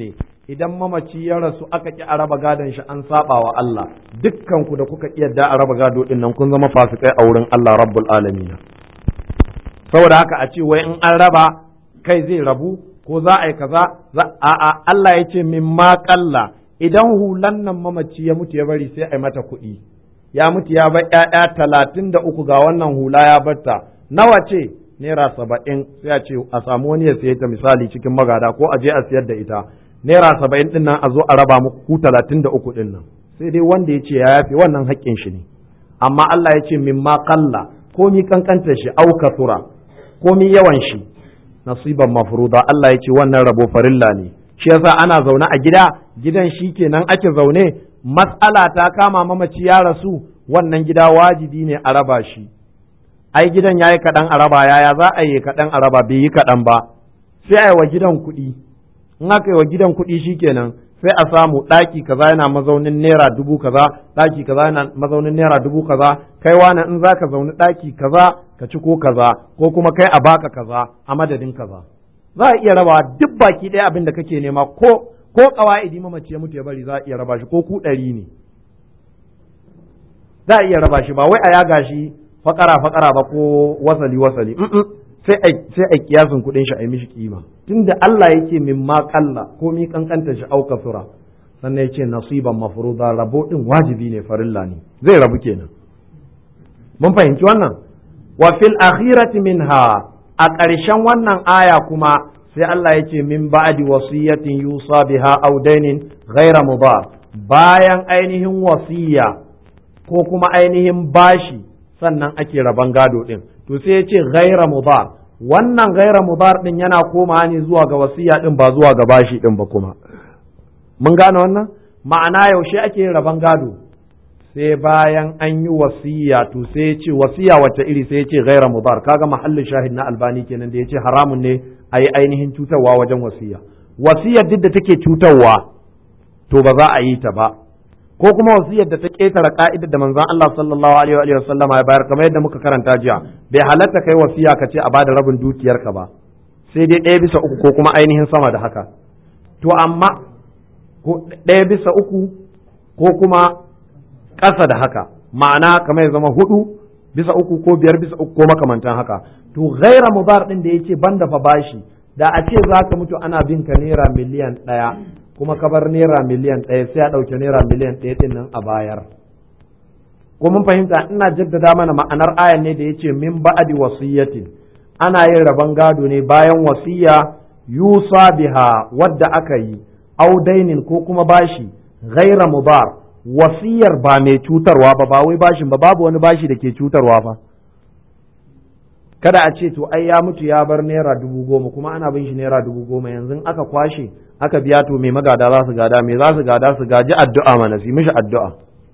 A: idan mamaci ya rasu aka ki a raba gadon shi an saba wa Allah dukkan ku da kuka ki yadda a raba gado din nan kun zama fasikai a wurin Allah rabbul alamin saboda haka a ce wai in an raba kai zai rabu ko za a yi kaza a'a Allah ya ce min ma kalla idan hulan nan mamaci ya mutu ya bari sai a yi mata kuɗi ya mutu ya bar ƴaƴa talatin da uku ga wannan hula ya batta nawa ce naira saba'in sai a ce a samu wani ya siye ta misali cikin magada ko a je a siyar da ita naira saba'in din nan a zo a raba muku ku talatin da uku din nan sai dai wanda ya ce ya yafe wannan haƙƙin shi ne amma Allah ya ce min ma kalla ko mi kankanta shi au kasura ko mi yawan shi nasiban mafruda Allah ya ce wannan rabo farilla ne shi yasa ana zaune a gida gidan shi kenan ake zaune matsala ta kama mamaci ya rasu wannan gida wajibi ne a raba shi ai gidan ya yi kaɗan a raba yaya za a yi kaɗan a raba bai yi kaɗan ba sai a yi wa gidan kuɗi in aka yi wa gidan kuɗi shi kenan sai a samu ɗaki kaza yana mazaunin naira dubu kaza ɗaki kaza yana mazaunin naira dubu kaza kai wani in za ka zauni ɗaki kaza ka ci ko kaza ko kuma kai a baka kaza a madadin kaza za a iya raba duk baki ɗaya abin da kake nema ko ko ƙawa'idi mamaci ya mutu ya bari za a iya raba shi ko ku ɗari ne za a iya raba shi ba wai a yaga shi fakara fakara ba ko wasali wasali sai a sai a kiyasin kuɗin shi a yi mishi kima tunda Allah yake min ma kalla ko mi kankanta shi auka sura sannan yace nasiban mafruda rabo din wajibi ne farilla ne zai rabu kenan mun fahimci wannan wa fil akhirati minha a ƙarshen wannan aya kuma sai Allah ya ce min ba'di wasiyatin yusa biha aw dainin ghaira mudar bayan ainihin wasiya ko kuma ainihin bashi sannan ake raban gado din to sai ya ce ghaira mudar wannan ghaira mudar din yana koma ne zuwa ga wasiya din ba zuwa ga bashi din ba kuma mun gane wannan ma'ana yaushe ake raban gado sai bayan an yi wasiya to sai ya ce wasiya wacce iri sai ya ce ghaira mudar kaga mahallin shahid na albani kenan da ya ce haramun ne a yi ainihin cutarwa wajen wasiya wasiyar duk da take cutarwa to ba za a yi ta ba ko kuma wasiyar da ta ketare ka'idar da manzon Allah sallallahu alaihi wa sallama ya bayar kamar yadda muka karanta jiya bai halatta kai wasiya ka ce a bada rabin dukiyarka ba sai dai ɗaya bisa uku ko kuma ainihin sama da haka to amma ɗaya bisa uku ko kuma ƙasa da haka ma'ana kamar ya zama hudu bisa uku ko biyar bisa uku ko makamantan haka to ghaira mudar din da yake banda fa bashi da a ce za ka mutu ana bin ka naira miliyan ɗaya kuma ka bar naira miliyan ɗaya sai a ɗauke naira miliyan ɗaya ɗin nan a bayar ko mun fahimta ina jaddada mana ma'anar ayan ne da yace min ba'di wasiyatin ana yin rabon gado ne bayan wasiya yusa biha wadda aka yi audainin ko kuma bashi ghaira mudar wasiyar ba mai cutarwa ba ba wai bashin ba babu wani bashi da ke cutarwa fa kada a ce to ai ya mutu ya bar naira dubu goma kuma ana bin shi naira dubu goma yanzu aka kwashe aka biya to mai magada za su gada mai za su gada su gaji addu'a mana su mishi addu'a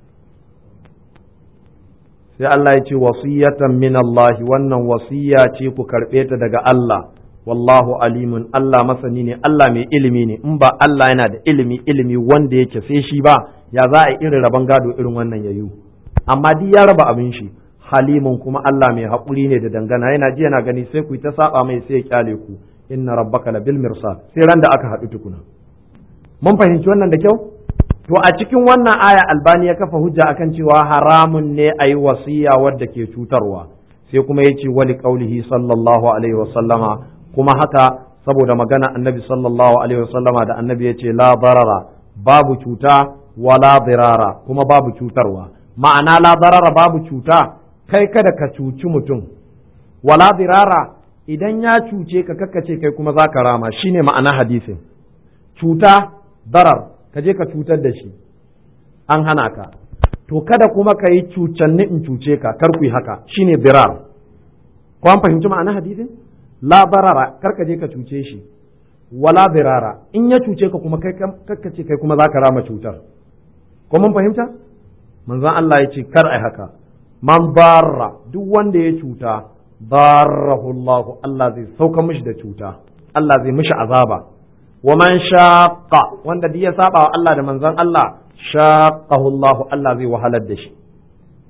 A: sai Allah ya ce wasiyatan min Allah wannan wasiya ce ku karɓe ta daga Allah wallahu alimun Allah masani ne Allah mai ilimi ne in ba Allah yana da ilimi ilimi wanda yake sai shi ba ya za a irin rabon gado irin wannan yayu amma duk ya raba abin shi halimun kuma Allah mai haƙuri ne da dangana yana ji yana gani sai ku yi ta saba mai sai ya kyale ku inna rabbaka la bil mirsad sai ran da aka haɗu tukuna mun fahimci wannan da kyau to a cikin wannan aya albani ya kafa hujja akan cewa haramun ne a yi wasiya wadda ke cutarwa sai kuma ya ce wali qaulihi sallallahu alaihi wa sallama kuma haka saboda magana annabi sallallahu alaihi wa sallama da annabi ya ce la darara babu cuta wala dirara kuma babu cutarwa ma'ana la darara babu cuta kai kada ka cuci mutum wala dirara idan ya cuce ka kakkace kai kuma za ka rama shine ma'ana hadisin cuta darar ka je ka cutar da shi an hana ka to kada kuma ka yi cucanni in cuce ka kar ku yi haka shine dirar ko an fahimci ma'ana hadisin la barara kar ka je ka cuce shi wala dirara in ya cuce ka kuma kai kakkace kai kuma za ka rama cutar ko mun fahimta manzon Allah ya ce kar ai haka man barra duk wanda ya cuta barrahu Allah Allah zai sauka mishi da cuta Allah zai mishi azaba wa man shaqqa wanda duk ya saba wa Allah da manzon Allah shaqqahu Allah Allah zai wahalar da shi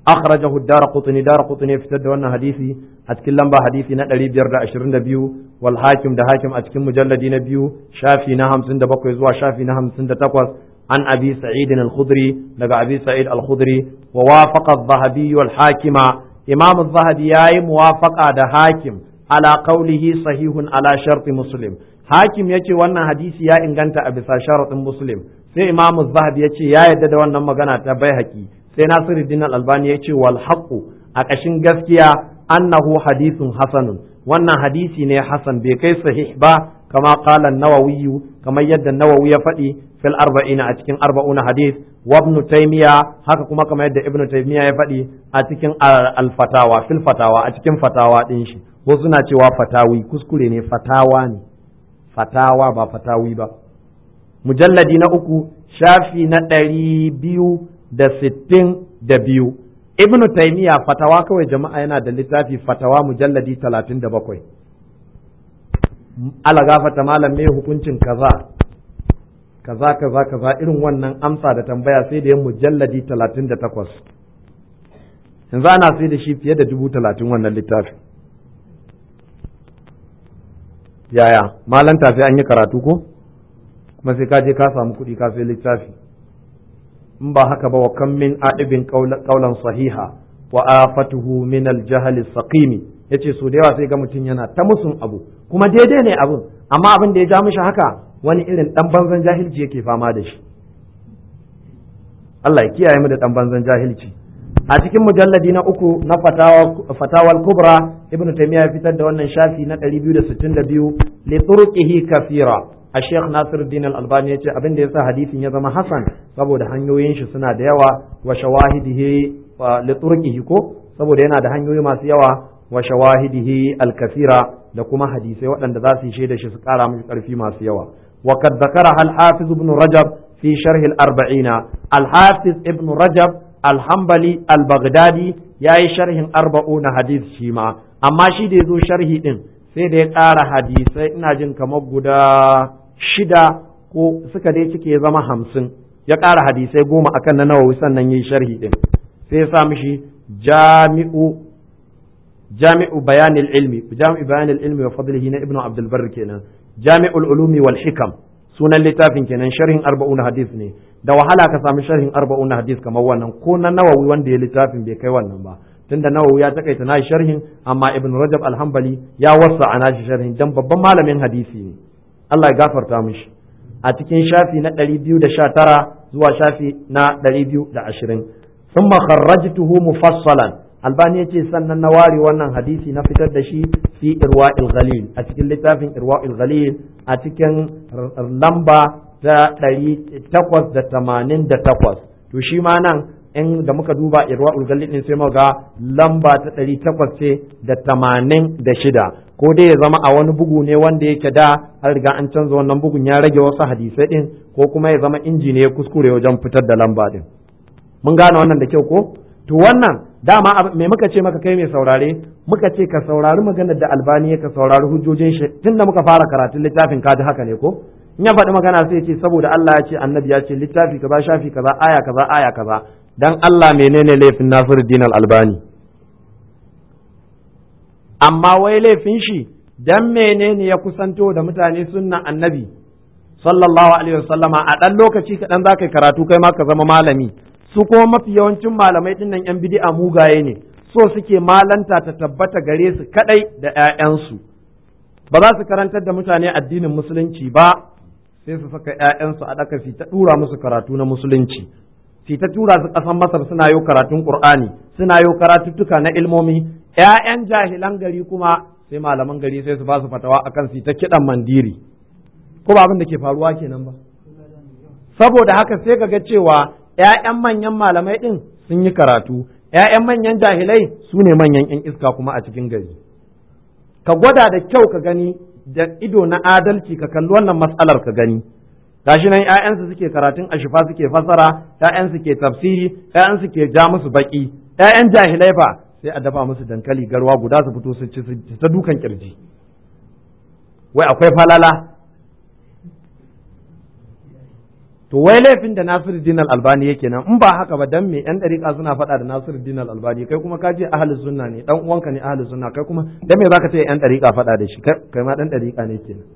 A: akhrajahu ad-darqutni darqutni fitar da wannan hadisi a cikin lamba hadisi na 522 wal hakim da hakim a cikin mujalladi na biyu shafi na 57 zuwa shafi na 58 an abi sa'id al-khudri daga abi sa'id al-khudri wa wafaqa adh-dhahabi wal hakima imam adh-dhahabi yayi muwafaqa da hakim ala qawlihi sahihun ala sharti muslim hakim yace wannan hadisi ya inganta a bisa sharaɗin muslim sai imamu zahabi ya ce ya yarda da wannan magana ta bai haƙi sai nasiruddin al-albani ya ce wal haqqu a ƙashin gaskiya annahu hadithun hasanun wannan hadisi ne hasan bai kai sahih ba kama qala an-nawawi kamar yadda nawawi ya faɗi fil arba'ina a cikin arba'una hadith wa ibn taymiya haka kuma kamar yadda ibn taymiya ya faɗi a cikin al-fatawa fil fatawa a cikin fatawa din shi ko suna cewa fatawi kuskure ne fatawa ne fatawa ba fatawi ba mujalladi na uku shafi na ɗari biyu da sittin da biyu ibn taimiya fatawa kawai jama'a yana da littafi fatawa mujalladi talatin da bakwai alagafata malam mai hukuncin kaza kaza kaza kaza irin wannan amsa da tambaya sai da yin mujalladi talatin da takwas yanzu ana sai da shi fiye da dubu talatin wannan littafi yaya malanta sai an yi karatu ko kuma sai ka je ka samu kuɗi ka sai littafi in ba haka ba wa kan min adibin qaulan sahiha wa afatuhu min al-jahl saqimi yace so da yawa sai ga mutum yana ta musun abu kuma daidai ne abun amma abin da ya ja mishi haka wani irin dan banzan jahilci yake fama da shi Allah ya kiyaye mu da dan banzan jahilci a cikin mujalladi na uku na fatawal kubra ibnu taymiya ya fitar da wannan shafi na 262 li turqihi kathira a sheikh nasiruddin al-albani ya ce abin da yasa hadisin ya zama hasan saboda hanyoyin shi suna da yawa wa shawahidihi li turqihi ko saboda yana da hanyoyi masu yawa wa shawahidihi al-kathira da kuma hadisai waɗanda za su yi shaida shi su ƙara mishi ƙarfi masu yawa wa kad zakara al-hafiz ibn rajab fi sharh al-arba'ina al-hafiz ibn rajab alhambali al-baghdadi ya yi sharhin arba'una hadis shi ma amma shi da ya zo sharhi din sai da ya ƙara hadisai ina jin kamar guda shida ko suka dai cike ya zama hamsin ya ƙara hadisai goma akan na nawawi sannan ya yi sharhi din sai ya sa mishi jami'u jami'u bayanil ilmi jami'u bayanil ilmi wa fadlihi na ibnu abdul barr kenan jami'ul ulumi wal hikam sunan littafin kenan sharhin arba'una hadis ne da wahala ka sami sharhin arba'un hadis kamar wannan ko na nawawi wanda ya littafin bai kai wannan ba tunda nawawi ya takaita nashi sharhin amma ibn rajab alhambali ya wasa a nashi sharhin dan babban malamin hadisi ne Allah ya gafarta mishi a cikin shafi na 219 zuwa shafi na 220 thumma kharrajtuhu mufassalan albani yace sannan na ware wannan hadisi na fitar da shi fi irwa'il ghalil a cikin littafin irwa'il ghalil a cikin lamba ta ɗari takwas da tamanin da takwas to shi ma nan in da muka duba irwa ulgalli ɗin sai ga lamba ta ɗari takwas ce da tamanin da shida ko dai ya zama a wani bugu ne wanda yake da an riga an canza wannan bugun ya rage wasu hadisai ɗin ko kuma ya zama inji ne ya kuskure wajen fitar da lamba ɗin mun gane wannan da kyau ko to wannan dama me muka ce maka kai mai saurare muka ce ka saurari maganar da albani ka saurari hujjojin shi tunda muka fara karatun littafin ka haka ne ko in ya faɗi magana sai ce saboda Allah ya ce annabi ya ce littafi kaza shafi kaza aya kaza aya kaza dan Allah menene laifin Nasiruddin Al-Albani amma wai laifin shi dan menene ya kusanto da mutane sunnan annabi sallallahu alaihi wasallama a dan lokaci kaɗan za ka karatu kai ma ka zama malami su kuma mafi yawancin malamai dinnan yan bid'a mugaye ne so suke malanta ta tabbata gare su kadai da 'ya'yansu ba za su karantar da mutane addinin musulunci ba sai su saka ‘ya'yansu a ɗaka su ta ɗura musu karatu na musulunci su ta tura su ƙasan masar suna yau karatun ƙur'ani suna yau karatuttuka na ilmomi ‘ya'yan jahilan gari kuma sai malaman gari sai su ba su fatawa akan su ta kiɗan mandiri ko ba abin da ke faruwa kenan ba saboda haka sai ka ga cewa ‘ya'yan manyan malamai ɗin sun yi karatu ‘ya'yan manyan jahilai su ne manyan ‘yan iska kuma a cikin gari ka gwada da kyau ka gani da ido na adalci ka kalli wannan matsalar ka gani gashi nan ƴaƴansu suke karatun ashifa suke fasara ƴaƴansu ke tafsiri ƴaƴansu ke ja musu baki ƴaƴan jahilai fa sai a dafa musu dankali garwa guda su fito su ci su ta dukan kirji wai akwai falala to to wai laifin da Nasiruddin Al-Albani yake nan in ba haka ba dan me yan dariƙa suna faɗa da Nasiruddin Al-Albani kai kuma ka je ahlus sunna ne dan uwanka ne ahlus sunna kai kuma dan me zaka ce yan dariƙa faɗa da shi kai ma dan dariƙa ne kenan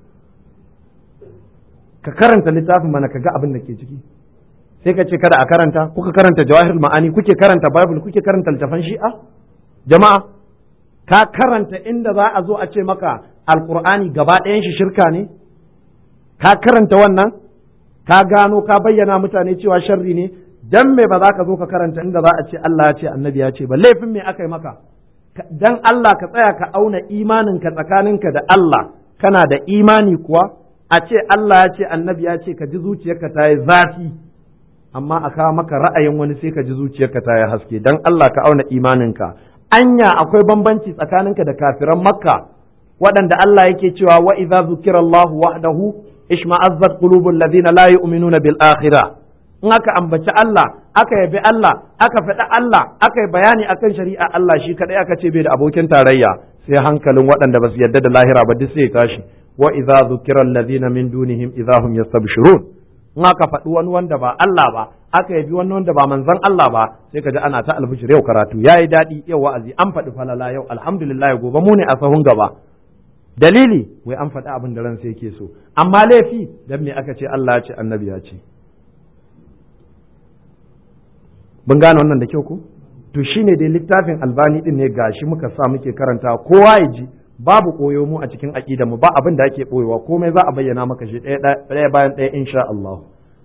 A: ka karanta littafin mana ka ga abin da ke ciki sai ka ce kada a karanta kuka karanta jawahirul ma'ani kuke karanta bible kuke karanta littafan shi'a jama'a ka karanta inda za a zo a ce maka alqur'ani gaba ɗayan shi shirka ne ka karanta wannan ka gano ka bayyana mutane cewa sharri ne dan me ba za ka zo ka karanta inda za a ce Allah ya ce annabi ya ce ba laifin me aka yi maka dan Allah ka tsaya ka auna imaninka tsakaninka da Allah kana da imani kuwa a ce Allah ya ce annabi ya ce ka ji zuciyarka ta yi zafi amma a kawo maka ra'ayin wani sai ka ji zuciyarka ta yi haske dan Allah ka auna imaninka anya akwai bambanci tsakaninka da kafiran makka waɗanda Allah yake cewa wa idza zukira Allah wahdahu ishma'azzat qulubul ladina la yu'minuna bil akhirah in aka ambaci Allah aka yabi Allah aka faɗi Allah aka yi bayani akan shari'a Allah shi kadai aka ce bai da abokin tarayya sai hankalin waɗanda ba su yarda da lahira ba duk sai ya tashi wa idza zukira alladhina min dunihim idza hum yastabshirun in aka faɗi wani wanda ba Allah ba aka yabi wani wanda ba manzon Allah ba sai ka ji ana ta albishir yau karatu yayi daɗi yau wa'azi an faɗi falala yau alhamdulillah gobe mu ne a sahun gaba dalili wai an faɗi abin da ransa yake so amma laifi dan me aka ce Allah ya ce annabi ya ce mun gane wannan da kyau ko to shine dai littafin albani din ne gashi muka sa muke karanta kowa ya ji babu koyo mu a cikin aqida mu ba abin da ake koyowa komai za a bayyana maka shi ɗaya bayan ɗaya insha Allah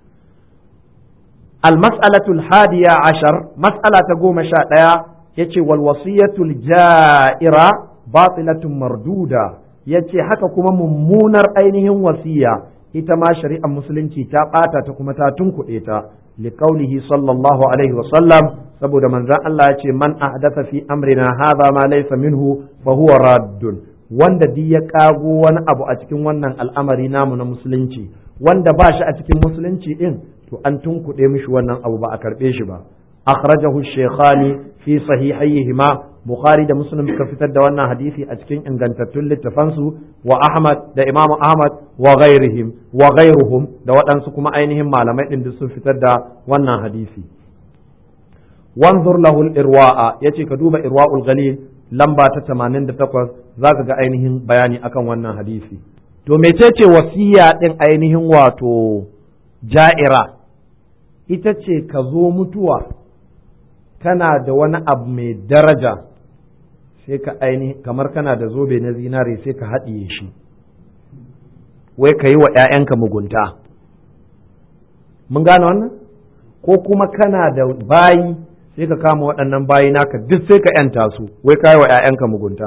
A: المسألة الحادية عشر مسألة قوم شاء يتي والوصية الجائرة باطلة مردودة yace haka kuma mummunar ainihin wasiya ita ma shari'ar musulunci ta ɓata ta kuma ta tunkuɗe ta liqaulihi sallallahu alaihi wa sallam saboda manzon Allah ya ce man ahdatha fi amrina hadha ma laysa minhu fa huwa raddun wanda duk ya kago wani abu a cikin wannan al'amari namu na musulunci wanda ba shi a cikin musulunci din to an tunkuɗe mishi wannan abu ba a karɓe shi ba akhrajahu shaykhani fi sahihayhima bukhari da muslim suka fitar da wannan hadisi a cikin ingantattun littafansu wa ahmad da imam ahmad wa ghairihim wa ghairuhum da waɗansu kuma ainihin malamai din sun fitar da wannan hadisi wanzur lahu irwa'a yace ka duba irwa'ul ghalil lamba ta 88 zaka ga ainihin bayani akan wannan hadisi to mecece wasiya din ainihin wato ja'ira ita ce ka zo mutuwa kana da wani abu mai daraja sai ka aini kamar kana da zobe na zinare sai ka haɗiye shi wai ka yi wa ‘ya'yanka mugunta mun gane wannan ko kuma kana da bayi sai ka kama waɗannan bayi naka duk sai ka ‘yanta su wai ka yi wa ‘ya'yanka mugunta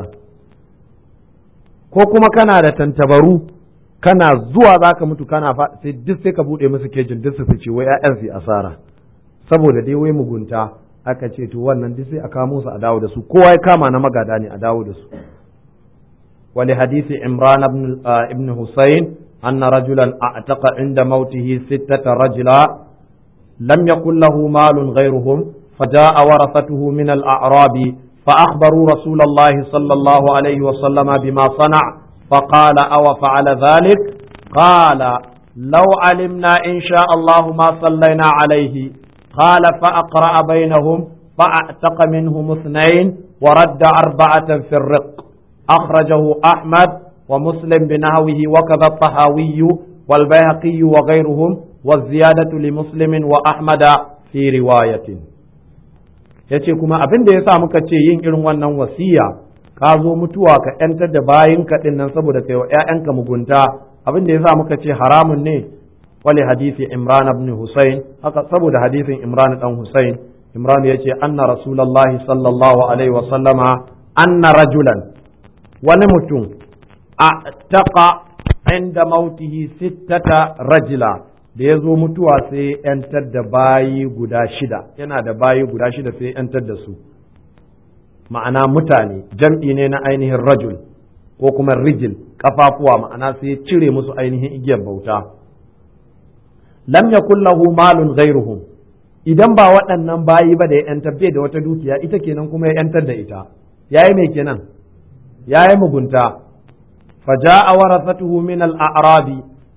A: ko kuma kana da tantabaru kana zuwa za ka mutu kana sai duk sai ka buɗe musu kejin duk su fice wai ‘ya'yan su asara saboda dai wai mugunta aka ce to wannan duk sai a kamo su a dawo da su kowa ya kama na magada ne a dawo da su wali hadisi imran ibn husayn anna rajulan a'taqa inda mautihi sittata rajula lam yakul lahu malun ghayruhum فجاء ورثته من الأعراب فأخبروا رسول الله صلى الله عليه وسلم بما صنع فقال أو فعل ذلك قال لو علمنا إن شاء الله ما صلينا عليه قال فأقرأ بينهم فأعتق منهم اثنين ورد أربعة في الرق أخرجه أحمد ومسلم بنهوه وكذا الطهاوي والبيهقي وغيرهم والزيادة لمسلم وأحمد في رواية yace kuma abin da ya sa muka ce yin irin wannan wasiya ka zo mutuwa ka ‘yantar da bayin kaɗin nan saboda kai wa ‘ya'yanka mugunta abin da ya sa muka ce haramun ne wale hadisi imran ibn husayn haka saboda hadisin imran dan husayn imran yace anna rasulullahi sallallahu alaihi wa sallama anna rajulan wani mutum a taqa inda mautihi sittata rajula da ya zo mutuwa sai yantar da bayi guda shida yana da bayi guda shida sai yantar da su ma'ana mutane jam'i ne na ainihin rajul ko kuma rijil kafafuwa ma'ana sai cire musu ainihin igiyar bauta lam yakul lahu malun ghairuhum idan ba waɗannan bayi ba da ya yantar bai da wata dukiya ita kenan kuma ya yantar da ita yayi mai kenan yayi mugunta faja'a warasatuhu min al-a'rabi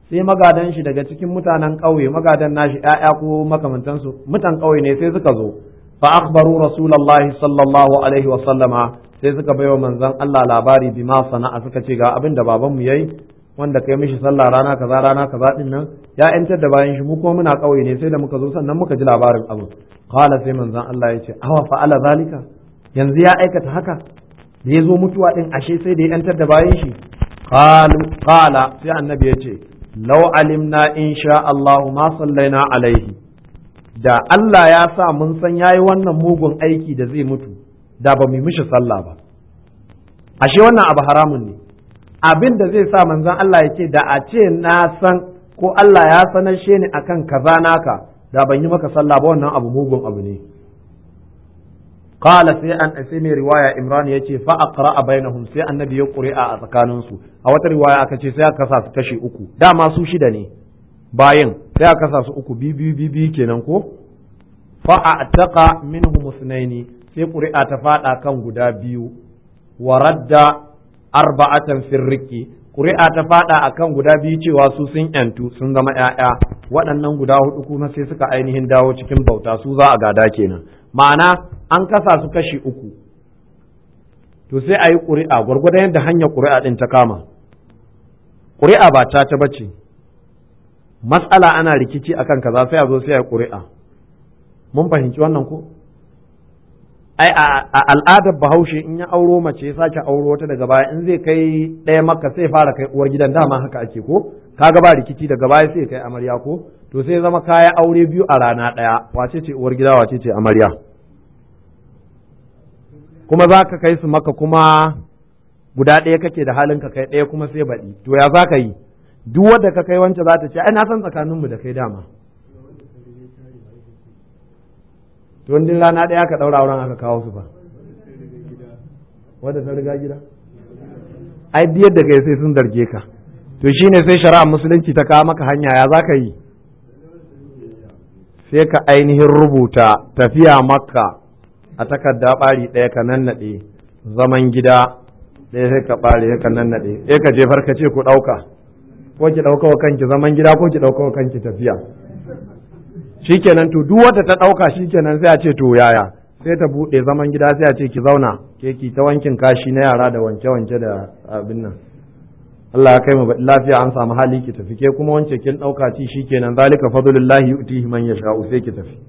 A: sai magadan shi daga cikin mutanen ƙauye magadan nashi ƴaƴa ko makamantansu mutan ƙauye ne sai suka zo fa akhbaru rasulullahi sallallahu alaihi wa sallama sai suka baiwa manzon Allah labari bima sana'a suka ce ga abin da baban mu yayi wanda kai mishi sallah rana kaza rana kaza din nan ya yantar da bayan shi mu kuma muna ƙauye ne sai da muka zo sannan muka ji labarin abu qala sai manzon Allah ya ce awa fa'ala zalika yanzu ya aikata haka da ya zo mutuwa din ashe sai da ya yantar da bayan shi qala sai annabi ya ce lau alimna in sha Allah ma sallaina alaihi da Allah ya sa mun san yayi wannan mugun aiki da zai mutu da ba mu mishi sallah ba ashe wannan abu haramun ne abin da zai sa manzon Allah ya ce da a ce na san ko Allah ya sanar she ni akan kaza naka da ban yi maka sallah ba wannan abu mugun abu ne qala sai an sai mai riwaya Imran yace fa aqra bainahum sai annabi ya qur'a a tsakanin su a wata riwaya aka ce sai aka kasa su kashi uku dama su shida ne bayin sai aka kasa su uku bi bi bi kenan ko fa ataqa minhum musnaini sai qur'a ta fada kan guda biyu wa radda arba'atan firriki qur'a ta fada akan guda biyu cewa su sun yantu sun zama ƴaƴa waɗannan guda hudu kuma sai suka ainihin dawo cikin bauta su za a gada kenan ma'ana an kasa su kashi uku to sai a yi ƙuri'a gwargwadon yadda hanyar ƙuri'a ɗin ta kama ƙuri'a ba ta ta bace matsala ana rikici akan kaza sai a zo sai a ƙuri'a mun fahimci wannan ko ai a al'adar bahaushe in ya auro mace ya sake auro wata daga baya in zai kai ɗaya maka sai fara kai uwar gidan dama haka ake ko kaga ba rikici daga baya sai kai amarya ko to sai zama kaya aure biyu a rana ɗaya wace ce uwar gida wace ce amarya kuma za ka kai su maka kuma guda ɗaya kake da halin ka kai ɗaya kuma sai baɗi to ya za ka yi duk wadda ka kai wancan za ta ce ai na san tsakaninmu da kai dama to wani rana ɗaya ka ɗaura auren aka kawo su ba wadda ta riga gida ai biyar da kai sai sun zarge ka to shine sai shari'a musulunci ta kawo maka hanya ya za ka yi sai ka ainihin rubuta tafiya makka a takarda ɓari ɗaya ka nannaɗe zaman gida ɗaya sai ka ɓare ka nannaɗe ɗaya ka jefar ka ce ku ɗauka ko ki ɗauka wa kanki zaman gida ko ki ɗauka wa kanki tafiya shikenan to duk wanda ta ɗauka shikenan sai a ce to yaya sai ta buɗe zaman gida sai a ce ki zauna ke ki ta wankin kashi na yara da wanke-wanke da abin nan Allah ya kai mu lafiya an samu hali ki tafi ke kuma wance kin ɗauka ci shikenan zalika fadlullahi yu'tihi man yasha'u sai ki tafi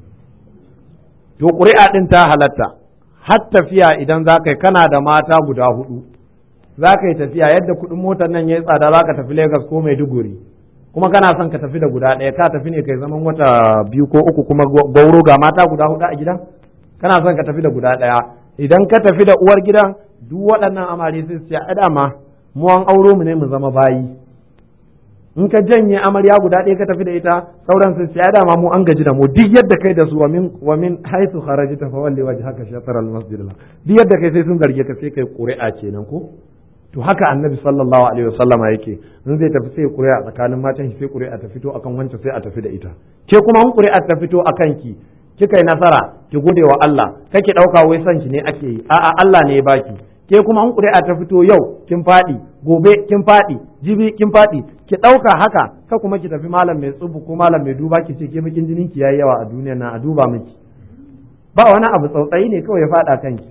A: to ƙuri'a ɗin ta halatta har tafiya idan za ka yi kana da mata guda hudu za ka yi tafiya yadda kuɗin motar nan ya yi tsada za ka tafi Legas ko Maiduguri kuma kana son ka tafi da guda ɗaya ka tafi ne kai zaman wata biyu ko uku kuma gauro ga mata guda hudu a gidan kana son ka tafi da guda ɗaya idan ka tafi da uwar gidan duk waɗannan amare sai su ce a dama mu an auro mu ne mu zama bayi in ka janye amarya guda ɗaya ka tafi da ita sauran sun ce dama mu an gaji da mu duk yadda kai da su wa min wa min haythu kharajta fa walli wajhaka shatr al masjid duk yadda kai sai sun zarge ka sai kai ƙuri'a kenan ko to haka annabi sallallahu alaihi wasallama yake in zai tafi sai ƙuri'a tsakanin matan shi sai ƙuri'a ta fito akan wancan sai a tafi da ita ke kuma in ƙuri'a ta fito akan ki kika yi nasara ki gode wa Allah kake ɗauka wai son ki ne ake yi a'a Allah ne ya baki ke kuma in ƙuri'a ta fito yau kin faɗi gobe kin faɗi jibi kin faɗi ki ɗauka haka ka kuma ki tafi malam mai tsubu ko malam mai duba ki ce ke bakin jinin ki yayi yawa a duniyar nan a duba miki ba wani abu tsautsayi ne kawai ya faɗa kanki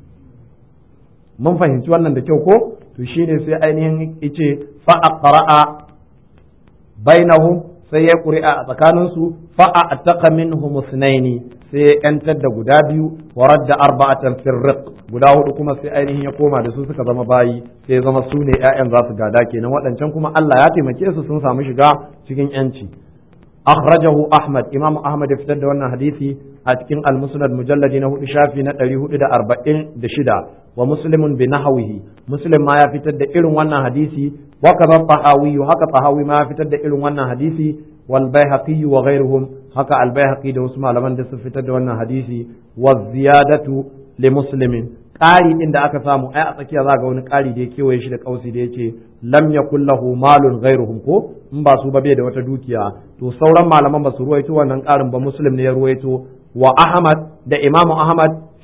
A: mun fahimci wannan da kyau ko to shine sai ainihin ice fa aqra'a bainahum sai ya ƙuri'a a tsakaninsu fa a'taqa minhum sunaini sai ya yantar da guda biyu wa radda arba'atan firriq guda hudu kuma sai ainihin ya koma da su suka zama bayi sai zama su ne ƴaƴan za su gada kenan waɗancan kuma Allah ya taimake su sun samu shiga cikin yanci akhrajahu ahmad imam ahmad ya fitar da wannan hadisi a cikin al-musnad mujalladi na hudu shafi na ɗari hudu da arba'in da shida wa muslimun bi nahwihi muslim ma ya fitar da irin wannan hadisi wa kaza tahawi haka tahawi ma ya fitar da irin wannan hadisi wal baihaqi wa ghayruhum haka al baihaqi da wasu malaman da su fitar da wannan hadisi wa ziyadatu li muslimin ƙari din da aka samu ai a tsakiya za ga wani ƙari da ya kewaye shi da kausi da yace lam yakul lahu malun ghayruhum ko in ba su ba bai da wata dukiya to sauran malaman ba su ruwaito wannan ƙarin ba muslim ne ya ruwaito wa ahmad da imamu ahmad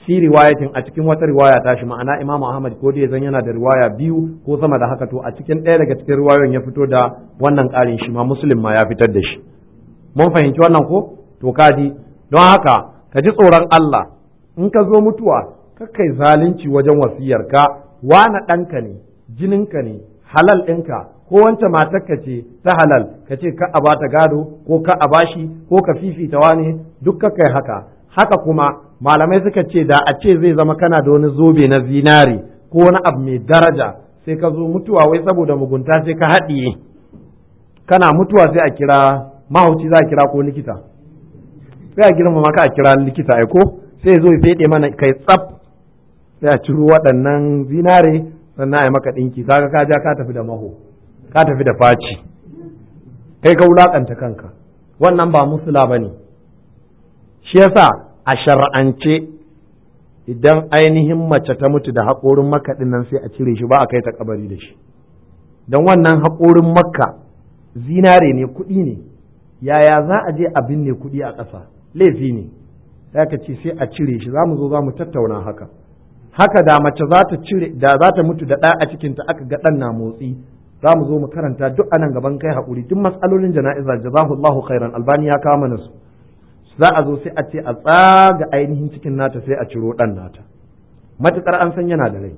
A: fi riwayatin a cikin wata riwaya ta shi ma'ana Imam Ahmad ko dai zan yana da riwaya biyu ko sama da haka to a cikin ɗaya daga cikin riwayoyin ya fito da wannan ƙarin shi ma Muslim ma ya fitar da shi mun fahimci wannan ko to kaji don haka ka ji tsoron Allah in ka zo mutuwa kai zalunci wajen wasiyarka wana ɗanka ne jininka ne halal ɗinka ko wance matarka ce ta halal ka ce ka a bata gado ko ka a bashi ko ka fifita wane duk ka kai haka haka kuma malamai suka ce da a ce zai zama kana da wani zobe na zinari ko wani abu mai daraja sai ka zo mutuwa wai saboda mugunta sai ka haɗiye kana mutuwa sai a kira mahauci za a kira ko likita sai a girmama ka a kira likita ai ko sai zo ya fede mana kai tsaf sai a ciro waɗannan zinare sannan a yi maka ɗinki kaga ka ja ka tafi da maho ka tafi da faci kai ka wulaƙanta kanka wannan ba musula ba ne shi yasa a shar'ance idan ainihin mace ta mutu da haƙorin makka ɗin nan sai a cire shi ba a kai ta kabari da shi don wannan haƙorin makka zinare ne kuɗi ne yaya za a je a binne kuɗi a ƙasa laifi ne sai ka ce sai a cire shi za mu zo za mu tattauna haka haka da mace za ta cire da za ta mutu da ɗa a cikinta aka ga ɗan na motsi za mu zo mu karanta duk anan gaban kai haƙuri duk matsalolin jana'iza jazahullahu khairan albani ya kawo mana su za a zo sai a ce a tsaga ainihin cikin nata sai a ciro ɗan nata matuƙar an san yana da rai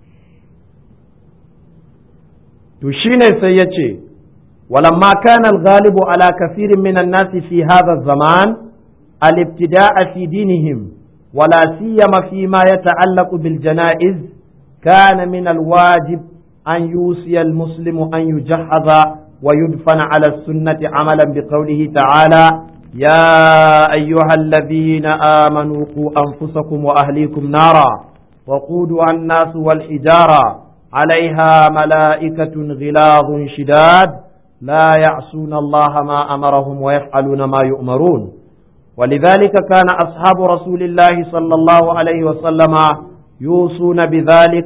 A: to shine sai ya ce ولما كان الغالب على كثير من الناس في هذا الزمان الابتداء في دينهم ولا سيما فيما يتعلق بالجنائز كان من الواجب أن يوصي المسلم أن يجهز ويدفن على السنة عملا بقوله تعالى يا أيها الذين آمنوا قوا أنفسكم وأهليكم نارا وقودها الناس والحجارة عليها ملائكة غلاظ شداد لا يعصون الله ما أمرهم ويفعلون ما يؤمرون ولذلك كان أصحاب رسول الله صلى الله عليه وسلم يوصون بذلك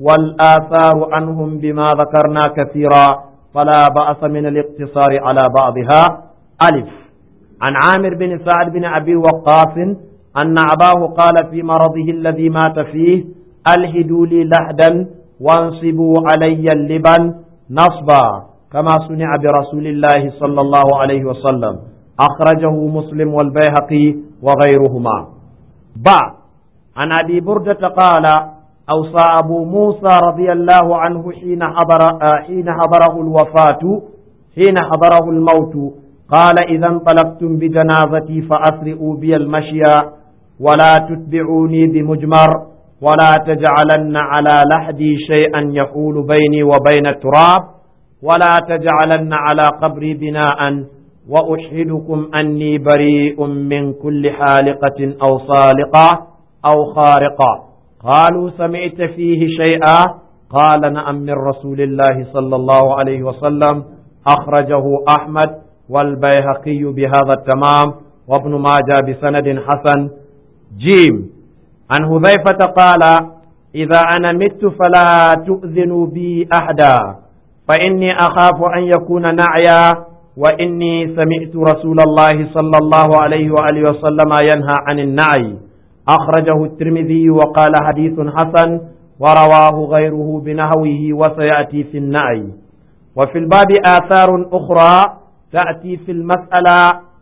A: والآثار عنهم بما ذكرنا كثيرا فلا بأس من الاقتصار على بعضها ألف عن عامر بن سعد بن أبي وقاص أن أباه قال في مرضه الذي مات فيه ألهدوا لي لحدا وانصبوا علي اللبن نصبا كما صنع برسول الله صلى الله عليه وسلم أخرجه مسلم والبيهقي وغيرهما بعد عن أبي بردة قال أوصى أبو موسى رضي الله عنه حين حضر حين حضره الوفاة حين حضره الموت قال إذا انطلقتم بجنازتي فأسرئوا بي المشي ولا تتبعوني بمجمر ولا تجعلن على لحدي شيئا يحول بيني وبين التراب ولا تجعلن على قبري بناء وأشهدكم أني بريء من كل حالقة أو صالقة أو خارقة قالوا سمعت فيه شيئا قال نعم من رسول الله صلى الله عليه وسلم أخرجه أحمد والبيهقي بهذا التمام وابن ماجه بسند حسن جيم عن هذيفة قال إذا أنا مت فلا تؤذنوا بي أحدا فإني أخاف أن يكون نعيا وإني سمعت رسول الله صلى الله عليه وآله وسلم ينهى عن النعي أخرجه الترمذي وقال حديث حسن ورواه غيره بنحوه وسيأتي في النعي وفي الباب آثار أخرى تأتي في المسألة